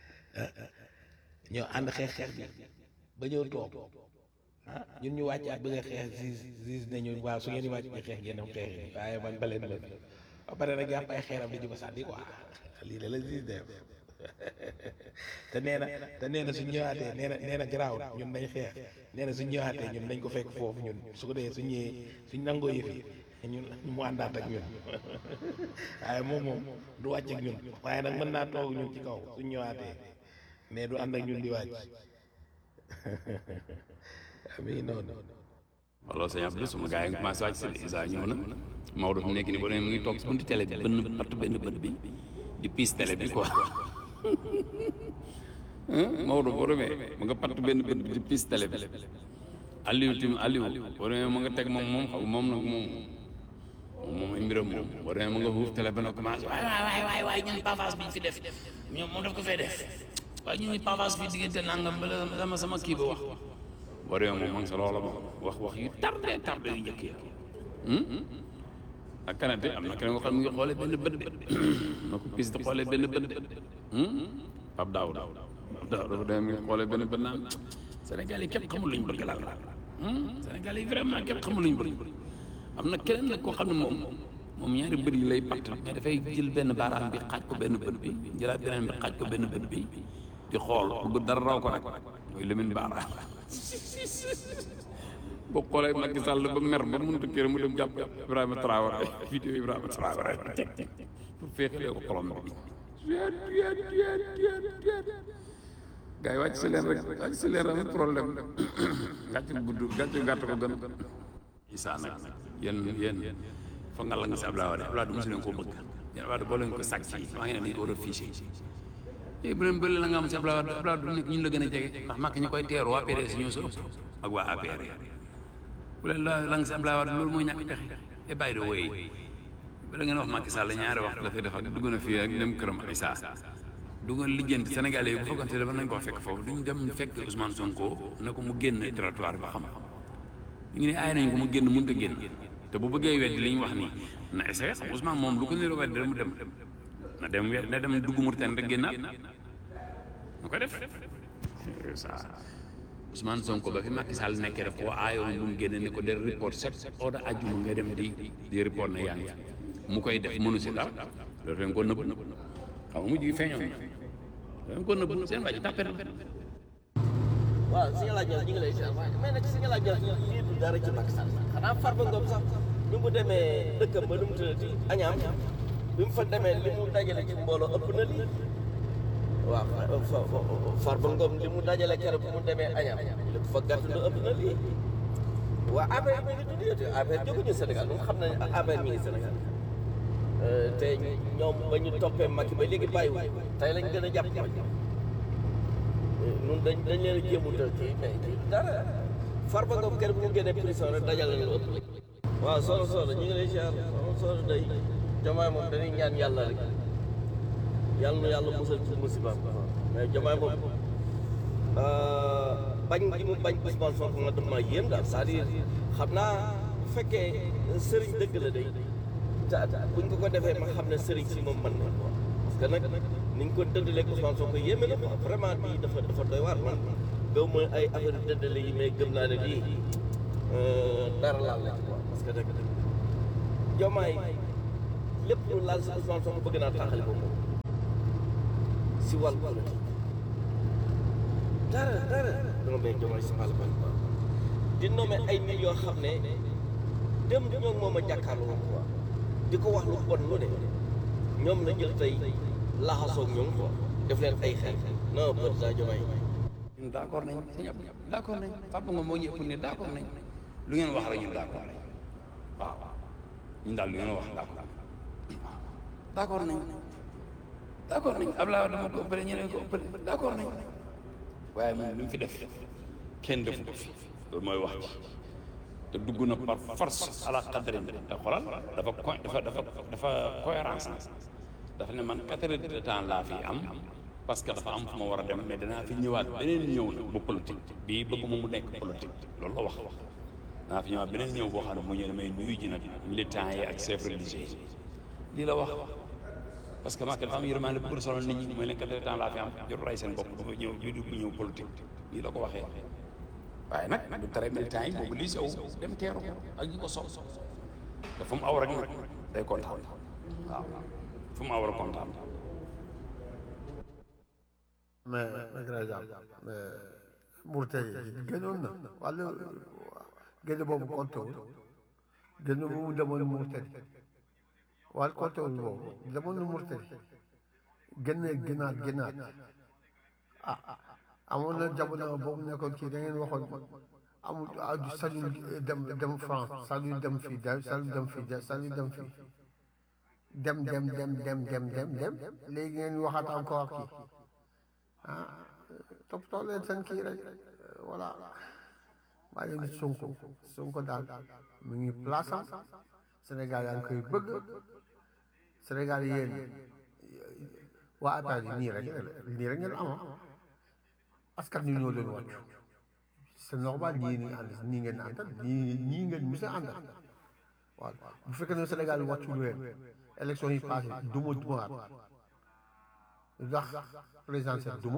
ñoo ànd xeex xeex bi ba ñëw toog ah ñun ñu wàccaat bëgg a xeex siis siis ne ñu waaw su ngeen di wàcc di xeex ngeen dem xeex yi waaye man ba leen leen ba pare nag yàpp ay xeeram di ñu ko sànni quoi lii la la siis def te nee na te nee na suñ ñëwaatee nee na nee na garaaw ñun nañ xeex nee na suñ ñëwaatee ñun nañ ko fekk foofu ñun su ko dee suñ ñëwee suñ nangoo yëf yi ñun mu àndaat ak ñun waaye moom moom du wàcc ak ñun waaye nag mën naa toog ñun ci kaw suñ ñëwaatee mais du ànd ak ñun di wàcc ami noonu wala sëñ Abdou suma gars yi commencé wàcc seen isa ñëw na Maodo fi mu nekk nii ba mu ngi toog si buntu télé bi bënn patt benn bët bi di piis télé bi quoi Maodo boo demee mu nga patt benn bët bi di piis télé bi Aliou tim Aliou boo demee mu nga teg moom moom xaw moom nag moom moom ay mbiram moom boo demee mu nga xuuf télé bi nag commencé waay waay waay waay ñun pavage bi ñu fi def ñoom moom daf ko fee def waaye ñun pavage bi diggante nangam ba la sama sama kii ba wax boo demee moom ma ngi sa loola moom wax wax yu tardé tardé yu njëkk ya ak kanate am na keneen ko xam ne mu ngi xoolee benn bët de na ko pis di xoolee benn bët de Pape Daouda Pape Daouda dafa dem ngi xoolee benn bët naan Sénégal yi képp xamul luñ bëgg laal la Sénégal yi vraiment képp xamul luñ bëgg am na keneen nag koo xam ne moom moom ñaari bët yi lay patt mais dafay jël benn baaraam bi xaaj ko benn bët bi jëlaat beneen bi xaaj ko benn bët bi di xool bëgg dara raw ko nag mooy Lamine Bara boo xoolee Macky Sall ba mer ba mënut a kër mu dem jàpp Ibrahima Traoré vidéo Ibrahima Traoré pour féexlee ko xolom bi gars yi wàcc si leen rek wàcc si leen rek problème gàcc gudd gàcc gàtt ko gën Issa nag yéen yéen fa nga la nga si Abdoulaye Wade Abdoulaye du mosu leen koo bëgg yéen Abdoulaye boo leen ko sàcc yi maa ngi ne dañ ko war a fiché léegi bu leen bëri la nga am si Abdoulaye Wade Abdoulaye du nekk ñun la gën a jege ndax màkk ñi koy teeru waa PDS ñoo sa ëpp ak waa APR bu leen la la nga si Abdoulaye Wade loolu mooy ñàkk pexe et bàyyi de wooyi bala ngeen wax Macky Sall ñaari waxtu dafay def ak dugg na fii ak dem këram ay saa dugg na lijjanti Sénégalais yi bu fekkante dafa nañ ko fekk foofu duñu dem fekk Ousmane Sonko na ko mu génn territoire ba xam ñu ngi ne aay nañ ko mu génn mënut a génn te bu bëggee weddi li ñu wax nii na essayé xam Ousmane moom lu ko niroo weddi mu dem na dem we na dem dugg Mauritanie rek génnaat na ko def ça Ousmane Sonko ba fi Macky Sall nekkee daf koo aayoon bu mu génne ni ko de report set oda ajjuma nga dem di di report na yaa ngi mu koy def mënu si dara loolu dañ ko nëbb xam nga mujj gi feeñoon na dañ ko nëbb seen waa ji tàppet la waaw si nga laaj ñu ngi lay seet waaye mais nag si nga laaj lii du dara ci Macky Sall xanaa Farba Ngom sax bi mu demee dëkkam ba nu mu tuddati añaam bi mu fa demee li mu dajale ci mbooloo ëpp na lii waaw Farba Ngom li mu dajale keroog bi mu demee añaam li mu fa gàtt lu ëpp na lii waa APR mi ngi tudd yow APR jóguñu Sénégal ñun xam nañ APR mi ngi Sénégal te ñoom ba ñu toppee Macky ba léegi bàyyiwul tey lañ gën a jàpp Macky ñun dañ dañ leen a jéemutal kii mais kii dara Farba Ngom keroog bu mu génnee prison rek dajale lu ëpp waaw soxna soxna ñu ngi lay ziar soxna soxna day jomaay moom dañuy ñaan yàlla rek yàlla na yàlla musal ci musibaam mais jomaay moom bañ gi mu bañ Ousmane Sonko nga dama yéem daal c'est-à-dire xam naa bu fekkee sëriñ dëgg la day te buñ ko ko defee ma xam ne sëriñ si moom mën na ko parce que nag ni ñu ko dëddalee Ousmane Sonko yéeme na quoi vraiment bii dafa dafa doy waar man gaw ma ay affaire dëddale yi mais gëm naa ne lii dara laal la ci quoi parce que nag jomaay lépp lu laal si Ousmane Sonko bëgg naa taxali ko moom si wàllu politique dara dara dama bay jomaay si wàllu politique di nommé ay nit yoo xam ne dem di ñoom moom a jàkkaarloo quoi di ko wax lu bon lu ne ñoom la jël tey laxasoog ñoom quoi def leen ay xel non président Diomaye ñun d' accord nañ sëñ Abdou d' accord nañ Papa Ngom moo ñëpp ne d' accord nañ lu ngeen wax rek ñun d' accord nañ waaw ñun daal lu ngeen wax d' accord nañ d' accord nañ d' accord nañ Abdoulaye Wade dama ko ëppale ñeneen ko ëppale d' accord nañ waaye moom li mu fi def kenn defu ko fi loolu mooy wax ci te dugg na par force à la quatrième te xoolal dafa co dafa dafa dafa cohérence dafa ne man quatre heures de temps laa fi am parce que dafa am fu ma war a dem mais danaa fi ñëwaat beneen ñëw nag bu politique bii bëgg mu nekk politique loolu la wax wax danaa fi ñëwaat beneen ñëw boo xam ne mu ñëw damay nuyu ji nag militants yi ak chefs religieux yi lii la wax parce que Macky dafa am yërmande bu bëgg solo nit ñi mooy leen quatre heures de temps laa fi am jot ray seen bopp dafa ñëw ñu dugg ñëw politique lii la ko waxee waaye nag du tere militants yi mobilisé wu dem teeru ko ak ñi ko sol te fu mu aw rek nag day kontaan waaw fu mu aw rek kontaan mais mais grand mais Mauritanie génnoon na wàllu génn boobu compté wul génn boobu demoon Mauritanie wàllu compté wul boobu demoon na Mauritanie génne génnaat génnaat ah amoon na jamono boobu nekkoon kii da ngeen waxoon amul ah sañul dem dem France sañul dem fii sañul dem fii sañul dem fii dem dem dem dem dem dem dem léegi ngeen waxaat encore kii ah toppatoo leen seen kii rek voilà maa ngi leen Sonko Sonko daal mu ngi place am Sénégal yaa ngi koy bëgg Sénégal yéen waa APR yi nii rek nii rek ngeen am askan wi ñoo leen wàccu c'est normal ñii ni ànd nii ngeen àndal ñii ñii ngeen mos a àndal waaw bu fekkee ne Sénégal wàccu leen élection yi passé duma dumaat ndax présidentielle duma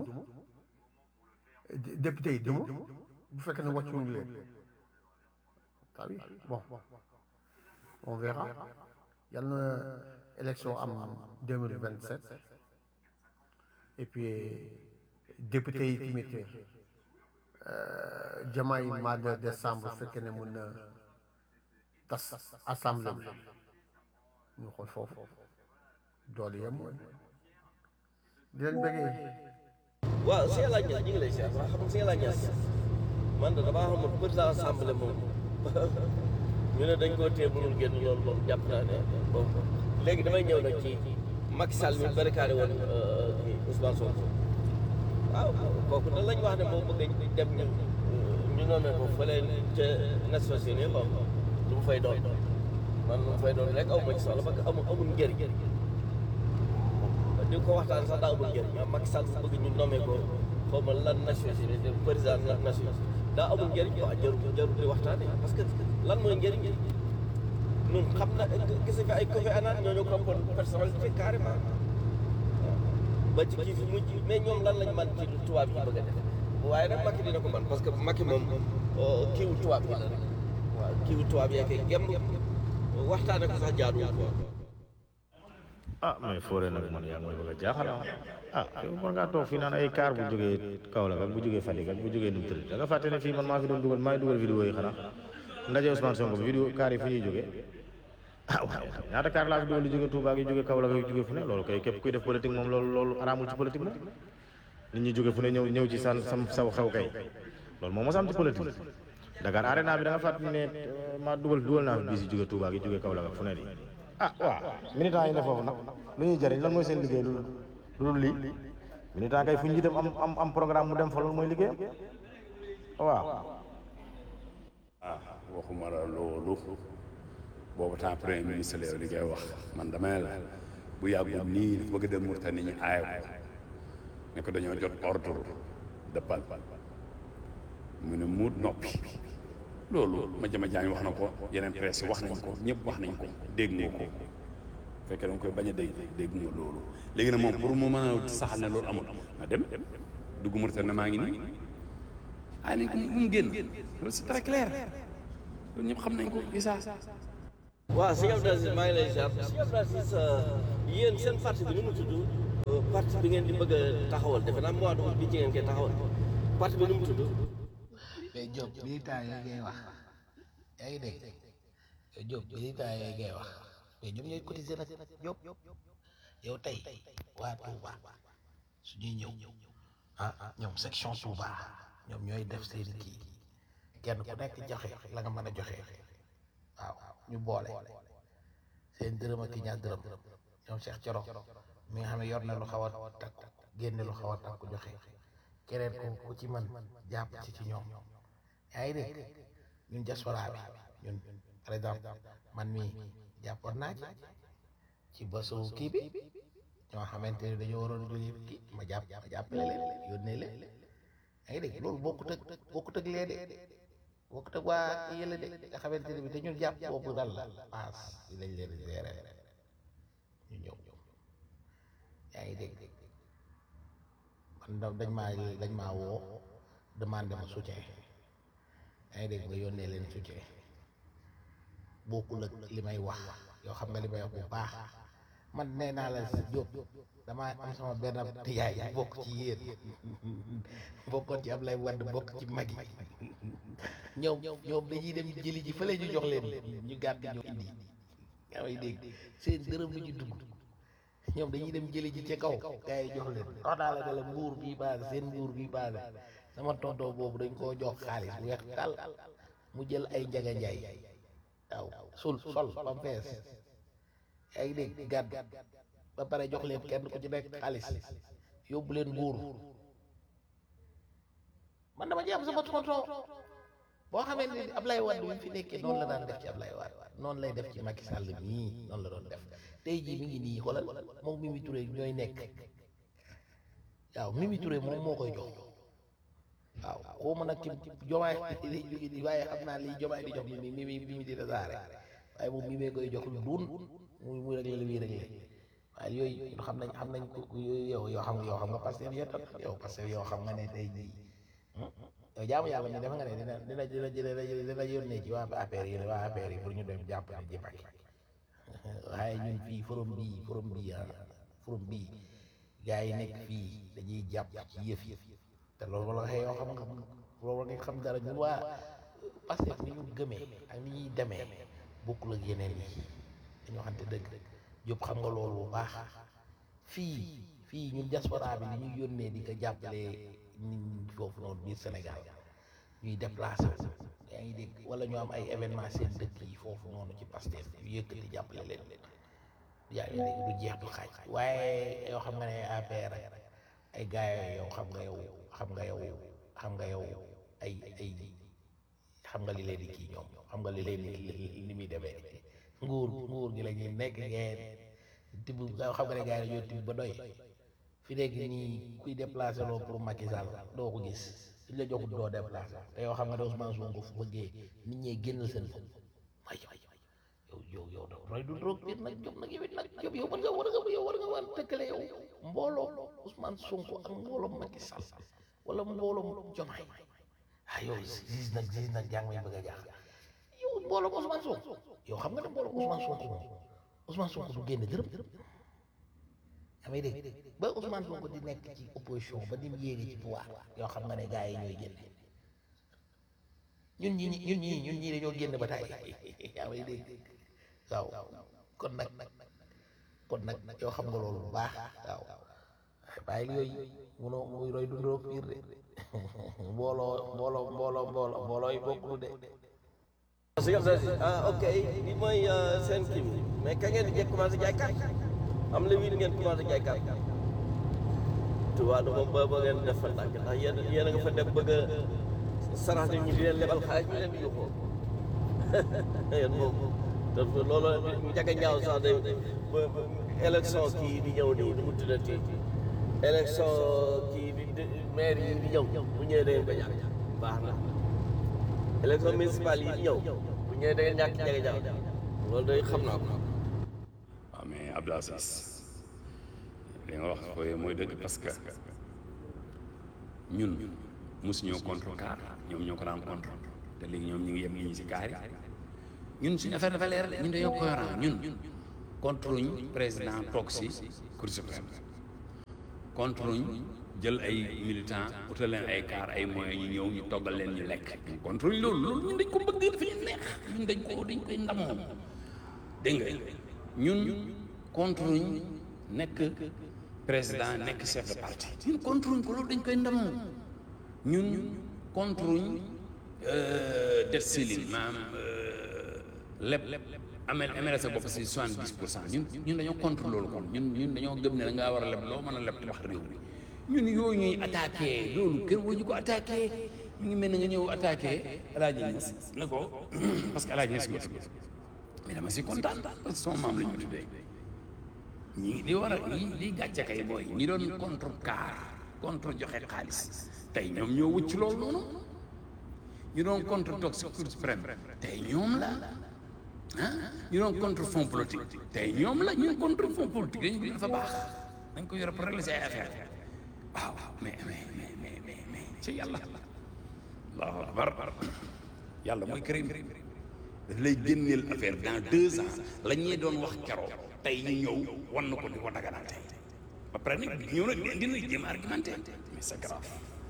député yi duma bu fekkee ne wàccu leen ah oui bon on verra yal na élection am deux mille vingt sept et puis député yi tamit jamaay mois de décembre fekkee ne mun na tas assemblée bi ñu xool foofu doole yem di leen bëggee waaw si yàlla ñas ñu ngi lay seet waaw xam nga si yàlla ñas man de damaa xamul président assemblée moom ñu ne dañ koo téye mënul génn loolu moom jàpp naa ne bon léegi damay ñëw nag ci Macky Sall mi barricadé woon kii Ousmane Sonko waaw kooku da lañ wax ne moo bëgg dem ñu ñu nommé ko fële ca Nations Unies bon lu mu fay doon man lu mu fay doon rek aw ma ci soxla parce que amul amul njëriñ di ko waxtaan sax daa amul njëriñ ah Macky Sall bëgg ñu nommé ko xaw ma lan Nations Unies président Nations daa amul njëriñ quoi jarul jarul di waxtaanee parce que lan mooy njëriñ ñun xam na gis nga fi ay Kofi Annan ñoo ñu koppoon personnalité carrément ba ci kii fi mujj mais ñoom lan lañ man ci tubaab yi bëgg a def waaye nag Macky dina ko man parce que Macky moom kiiwu tubaab yi la rek waaw kiiwu tubaab yee koy gem waxtaane ko sax jaaduwul quoi ah mais foore nag man yaa ngi may bëgg a jaaxal ah yow war ngaa toog fii naan ay kaar bu jógee Kaolack ak bu jógee Fatick ak bu jógee nu mu tëdd da nga fàtte ne fii man maa fi doon dugal maa ngi dugal vidéo yi xanaa ndaje Ousmane Sonko bi vidéo kaar yi fu ñuy jógee ah waaw ñaata kaar laa fi dugal di jógee Touba ak yu jógee Kaolack ak yu jógee fu ne loolu kay képp kuy def politique moom loolu loolu araamul ci politique moom nit ñi jógee fu ne ñëw ñëw ci san sam saw xew kay loolu moom mos am ci politique Dakar arena bi da nga fàtte ne maa dugal dugal naa fi bii si jógee Touba ak yu jógee Kaolack ak fu ne di ah waaw militant yi ne foofu nag lu ñuy jëriñ lan mooy seen liggéey lu lu lii militant kay fu ñu dem am am am programme mu dem fa loolu mooy liggéeyam waaw. ah waxuma la loolu boobu temps premier ministre la yow li ngay wax man damay la bu yàggul nii dafa bëgg dem Mauritanie ñu aaye ko ne ko dañoo jot ordre de pal mu ne muut noppi loolu ma jama jaañ wax na ko yeneen presse wax nañ ko ñëpp wax nañ ko dégg nga ko fekkee danga koy bañ a dégg dégg nga loolu léegi nag moom pour mu mën a saxal ne loolu amul na dem dugg Mauritanie maa ngi nii ay nañ ko mu génn loolu c'est très clair loolu ñëpp xam nañ ko Issa waaw sëñ Abdou Aziz maa ngi lay ziar sëñ Abdou Aziz yéen seen parti bi nu mu tudd parti bi ngeen di bëgg a taxawal defe naa mois d'août bi ci ngeen koy taxawal parti bi nu mu tudd mais Diop militant yooyu ngay wax yaa ngi dégg Diop militant yooyu ngay wax mais ñoom ñooy cotiser nag Diop yow tey waa Touba su ñuy ñëw ah ñoom section Touba ñoom ñooy def seeni kii kenn ku nekk joxe la nga mën a joxe waaw ñu boole seen dërëm ak ñaar dërëm ñoom Cheikh Thioro mi nga xam ne yor na lu xaw a takku génne lu xaw a takku joxe keneen ku ku ci mën jàpp ci ci ñoom yaa ngi dégg ñun diaspora bi ñun par exemple man mii jàppoon naa ci ci bésu kii bi ñoo xamante ne dañoo waroon a jógee kii ma jàpp ma jàppale leen yónnee leen yaa ngi dégg loolu bokkut ak bokkut ak lee de bokkut ak waa kii yële de nga xamante ne bi dañu jàpp boobu dal la paas bi lañ leen gérer ñu ñëw yaa ngi dégg man da dañ maa dañ maa woo demandé ma soutien yaa ngi dégg nga yónnee leen soutien bokkul ak li may wax yoo xam nga li may wax bu baax man nee naa la si Diop damaa am sama benn yaay bokk ci yéen bokkoon ci Ablaye Wade bokk ci mag yi ñoom ñoom dañuy dem jëli ji fële ñu jox leen ñu gàtt ñu indi yaa ngi dégg seen dërëm lu ñu dugg ñoom dañuy dem jëli ji ca kaw gars yi jox leen wax naa la ne la mbuur bii paase seen mbuur bii paase sama tonton boobu dañ koo jox xaalis bu weex tàll mu jël ay njaga njaay waaw sul sol ba mu fees yaa ngi dégg gàdd ba pare jox leen kenn ku ci nekk xaalis yóbbu leen mbuur man dama ci am sama tonton boo xamee ne Ablaye Wade bi fi nekkee noonu la daan def ci Ablaye Wade noonu lay def ci Macky Sall mii noonu la doon def tey jii mi ngi nii xoolal moom Mimi Touré ñooy nekk waaw Mimi Touré moom moo koy jox waaw xaw ma nag ci jomaay lay jóge di waaye xam naa lii jomaay di jox mi mi mi mi di tasaare waaye moom mi mee koy jox lu duun muy muy rek la muy rek waaye yooyu xam nañ xam nañ ko yow yoo xam yoo xam nga parce que yow tam yow parce que yow xam nga ne tey jii yow jaamu yàlla mi dafa nga ne dina dina dina dina dina yónnee ci waa APR yi waa APR yi pour ñu dem jàppale ji Macky waaye ñun fii forum bii forum bii ah forum bii gars yi nekk fii dañuy jàpp ci yëf yi te loolu la waxee yoo xam nga loolu nga xam dara ñun waa parce que ni ñu gëmee ak ni ñuy demee bokkul ak yeneen yi dañu waxante dëgg Diop xam nga loolu bu baax fii fii ñun diaspora bi li ñuy yónnee di ko jàppale nit ñi foofu noonu biir Sénégal ñuy déplacé yaa ngi dégg wala ñu am ay événement seen dëkk yi foofu noonu ci Pastef yu yëkkati jàppale leen yaa ngi dégg du jeex du xaaj waaye yoo xam nga ne APR ay gars yow xam nga yow xam nga yow xam nga yow ay ay xam nga li leen di kii ñoom xam nga li leen di li muy demee nguur nguur gi la ñuy nekk ngeen tibb xam nga ne gars yi dañoo tibb ba doy fi nekk nii kuy déplacé loo pour Macky Sall doo ko gis suñ la joxut doo déplacé te yow xam nga ne Ousmane Sonko fu bëggee nit ñee génnal seen bopp waay waay yow yow yow da roy du roog biir nag Diop nag yow it nag Diop yow war nga war nga yow war nga war tëkkale yow mbooloo Ousmane Sonko ak mbooloo Macky Sall wala mbooloo Diomaye ah yow gis nag gis nag jàng may bëgg a jaax yow mbooloo Ousmane Sonko yow xam nga ne mbooloo Ousmane Sonko moom Ousmane Sonko du génn dërëm yaa may dégg ba Ousmane Sonko di nekk ci opposition ba ni mu yéegee ci pouvoir yoo xam nga ne gars yi ñooy génne ñun ñi ñun ñii ñun ñii dañoo génn ba tey yaa may dégg waaw kon nag kon nag yoo xam nga loolu bu baax waaw bàyyi li yooyu munoo muy roy dundoo piir de mbooloo mbooloo mbooloo mbooloo mbooloo yi bokkul de sëñ Abdou Aziz ah ok bi mooy seen kii bi mais kañ ngeen di jekk commencé jaay carte am la wiin ngeen commencé jaay carte Touba du moom ba ba ngeen def fa ndànk ndax yéen yéen a nga fa def bëgg a sarax nit ñi di leen lebal xaalis ñu leen di yuxoo yéen moom te loolu njaga ñaaw sax day ba élection kii di ñëw nii nu mu tuddati élection kii di maire yi di ñëw bu ñëwee da ngeen ko ñàkk baax na élection municipale yi di ñëw bu ñëwee da ngeen ñàkk njaga ñaaw loolu day xam naa ko waaw mais Abdou Aziz li nga wax fooy mooy dëgg parce que ñun mosuñoo contre car ñoom ñoo ko daan contre te léegi ñoom ñu ngi yem ñi si kaar yi ñun suñu affaire dafa leer de ñun dañoo cohérent ñun contre ñu président toog si cour suprême contre ñu jël ay militants utal leen ay car ay moyens ñu ñëw ñu toggal leen ñu lekk ñu contre ñu loolu loolu ñun dañ ko bëgg dafa ñu neex ñun dañ ko dañ koy ndamoo dégg nga ñun contre ñu nekk président nekk chef de parti ñun contre ñu ko loolu dañ koy ndamoo ñun contre ñu dette céline maanaam lépp amel amel sa bopp si soixante dix pour cent ñun ñun dañoo contre loolu kon ñun ñun dañoo gëm ne da ngaa war a leb loo mën a leb tabax réew mi ñun yooyu ñuy attaqué loolu kër woo ñu ko attaqué ñu ngi mel ne nga ñëw attaqué El Hadj Niass ne ko parce que El Hadj Niass nga tudd mais dama si kontaan parce que son maam la ñu tuddee ñi li war a li li gàcce kay booy ñi doon contre car contre joxe xaalis tey ñoom ñoo wëcc loolu noonu ñu doon contre toog si cour suprême tey ñoom la ah ñu doon contre fonds politique tey ñoom la ñu contre fonds politique dañu dafa baax dañ ko yore pour régler say affaire waaw mais mais mais mais mais mais ci yàlla allahu akbar yàlla mooy kërim daf lay génneel affaire dans deux ans la ñuy doon wax keroog tey ñu ñëw wan na ko di ko daganal tey ba pare nag ñëw nag dina jéem argumenté mais c'est grave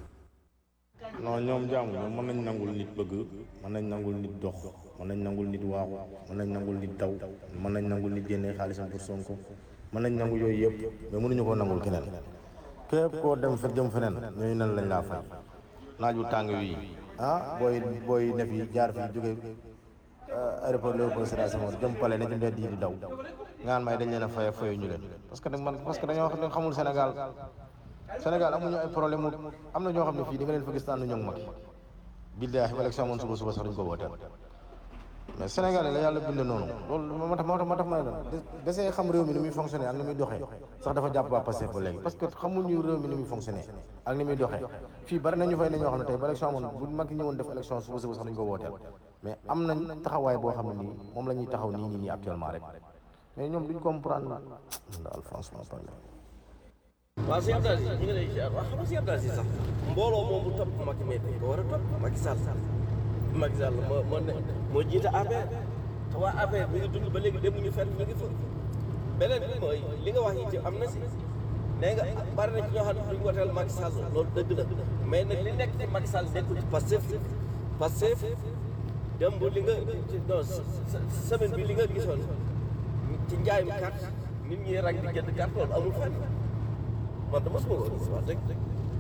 non ñoom jaamu ñoom mën nañ nangul nit bëgg mën nañ nangul nit dox mën nañ nangul nit waaxu mën nañ nangul nit daw mën nañ nangul nit génnee xaalisam pour Sonko mën nañ nangu yooyu yëpp mais mënuñu koo nangul keneen képp koo dem fa jëm feneen ñooñu nan lañ laa fay naaj wu tàng wi ah booy booy ne fi jaar fi jóge aéroport Léopold Sédar Senghor jëm pale ne ci mbedd yi di daw ngaan may dañ leen a faye fayu ñu leen parce que nag man parce que dañoo xam xamul Sénégal Sénégal amuñu ay problème mu am na ñoo xam ne fii di nga leen fa gis tànn ñoom mag billaahi élection amoon suba suba sax duñ ko wooteel mais Sénégal la yàlla bind noonu loolu moo tax moo tax moo tax ma ne la desee xam réew mi ni muy fonctionné ak ni muy doxee sax dafa jàpp waa Pastef ba léegi parce que xamuñu réew mi ni muy fonctionné ak ni muy doxee fii bari nañu fay ne ñoo xam ne tey ba élection amoon bu mag ñëwoon def élection suba suba sax duñ ko wooteel mais am nañ taxawaay boo xam ne nii moom la ñuy taxaw nii nii nii actuellement rek mais ñoom duñ comprendre daal franchement parlé waaw si Abdou Aziz ñu ngi lay ziar waaw xam nga si Abdou Aziz sax mbooloo moom bu topp Macky mais dañ ko war a topp Macky Sall Macky Sall moo moo ne moo jiite APR te waa APR mi ngi dund ba léegi demuñu fenn ñu ngi fa beneen bi mooy li nga wax yi am na si nee nga bari na ci ñoo xam ne duñu woteel Macky Sall loolu dëgg la mais nag li nekk ci Macky Sall nekkul ci Pastef Pastef démb li nga non semaine bi li nga gisoon ci njaayum carte nit ñi rang di jënd carte loolu amul fenn man dama suma ko gis wax dëgg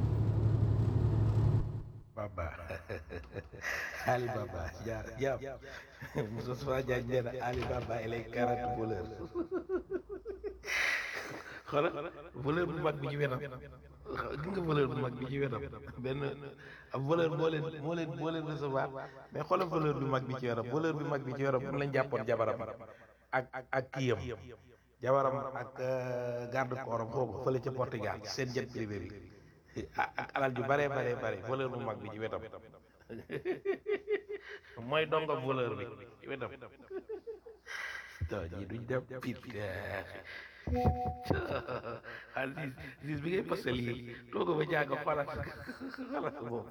Baba Ali Baba jaar jaam Moustapha Diagne nee na Ali Baba il est quarante voleur xoolal voleur bu mag bi ci wetam gis nga voleur bu mag bi ci wetam benn ab voleur moo leen moo leen moo leen recevoir mais xoolal voleur bu mag bi ci wetam voleur bu mag bi ci wetam mun lañ jàppoon jabaram ak ak kiyam jabaram ak garde corps am xoogu fële ca Portugal seen jet privé bi ak alal ju bare bare bare voleur bu mag bi ci wetam mooy dongo voleur bi ci wetam to ñi duñ dem pit ah lis lis bi ngay posté lii too ko ba jàng xoolal xoolal moom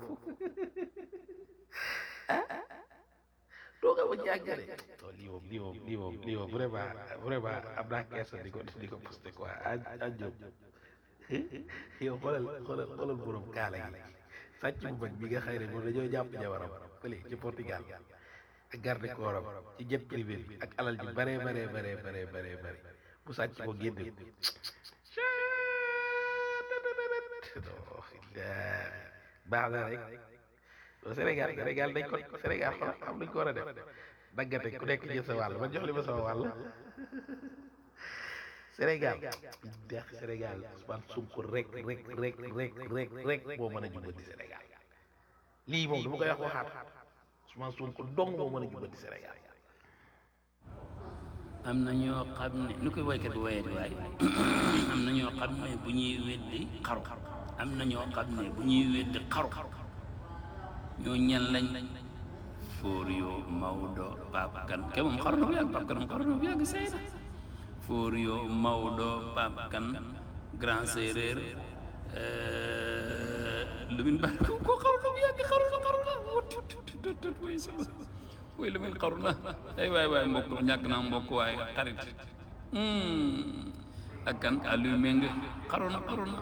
too ko ba jàng de to lii moom lii moom lii moom lii moom vraiment vraiment am naa kersa di ko di ko posté quoi a a jóg yow xoolal xoolal xoolal borom kaala gi sàcc bu mag bi nga xëy ne moom dañoo jàpp jabaram fële ci Portugal ak garde corps am ci jet privé bi ak alal ji bare bare bare bare bare bare bu sàcc ko génne ko baax na rek Sénégal Sénégal dañ ko Sénégal xoolal xam nañ ko war a def daggate ku nekk jël sa wàll man jox li ma sama wàll Sénégal deex Sénégal Ousmane Sonko rek rek rek rek rek rek moo mën a jubbanti Sénégal lii moom dama koy wax waxaat Ousmane Sonko dong moo mën a jubbanti Sénégal am na ñoo xam ne nu koy woykat bi woyee di waaye am na ñoo xam ne bu ñuy weddi xaru am na ñoo xam ne bu ñuy weddi xaru ñoo ñan lañ fóor yoo Maodo Pape Kane ke moom xaru na bu yàgg Pape Kane moom xaru na bu yàgg sey na fóor yoo Maodo Pape Kane grand séeréer Lamine Ba ko ko xaru na bu yàgg xaru na xaru na way sama way Lamine xaru na ay waay waay mbokk ñàkk naa mbokk waaye xarit ak kan Aliou Meng xaru na xaru na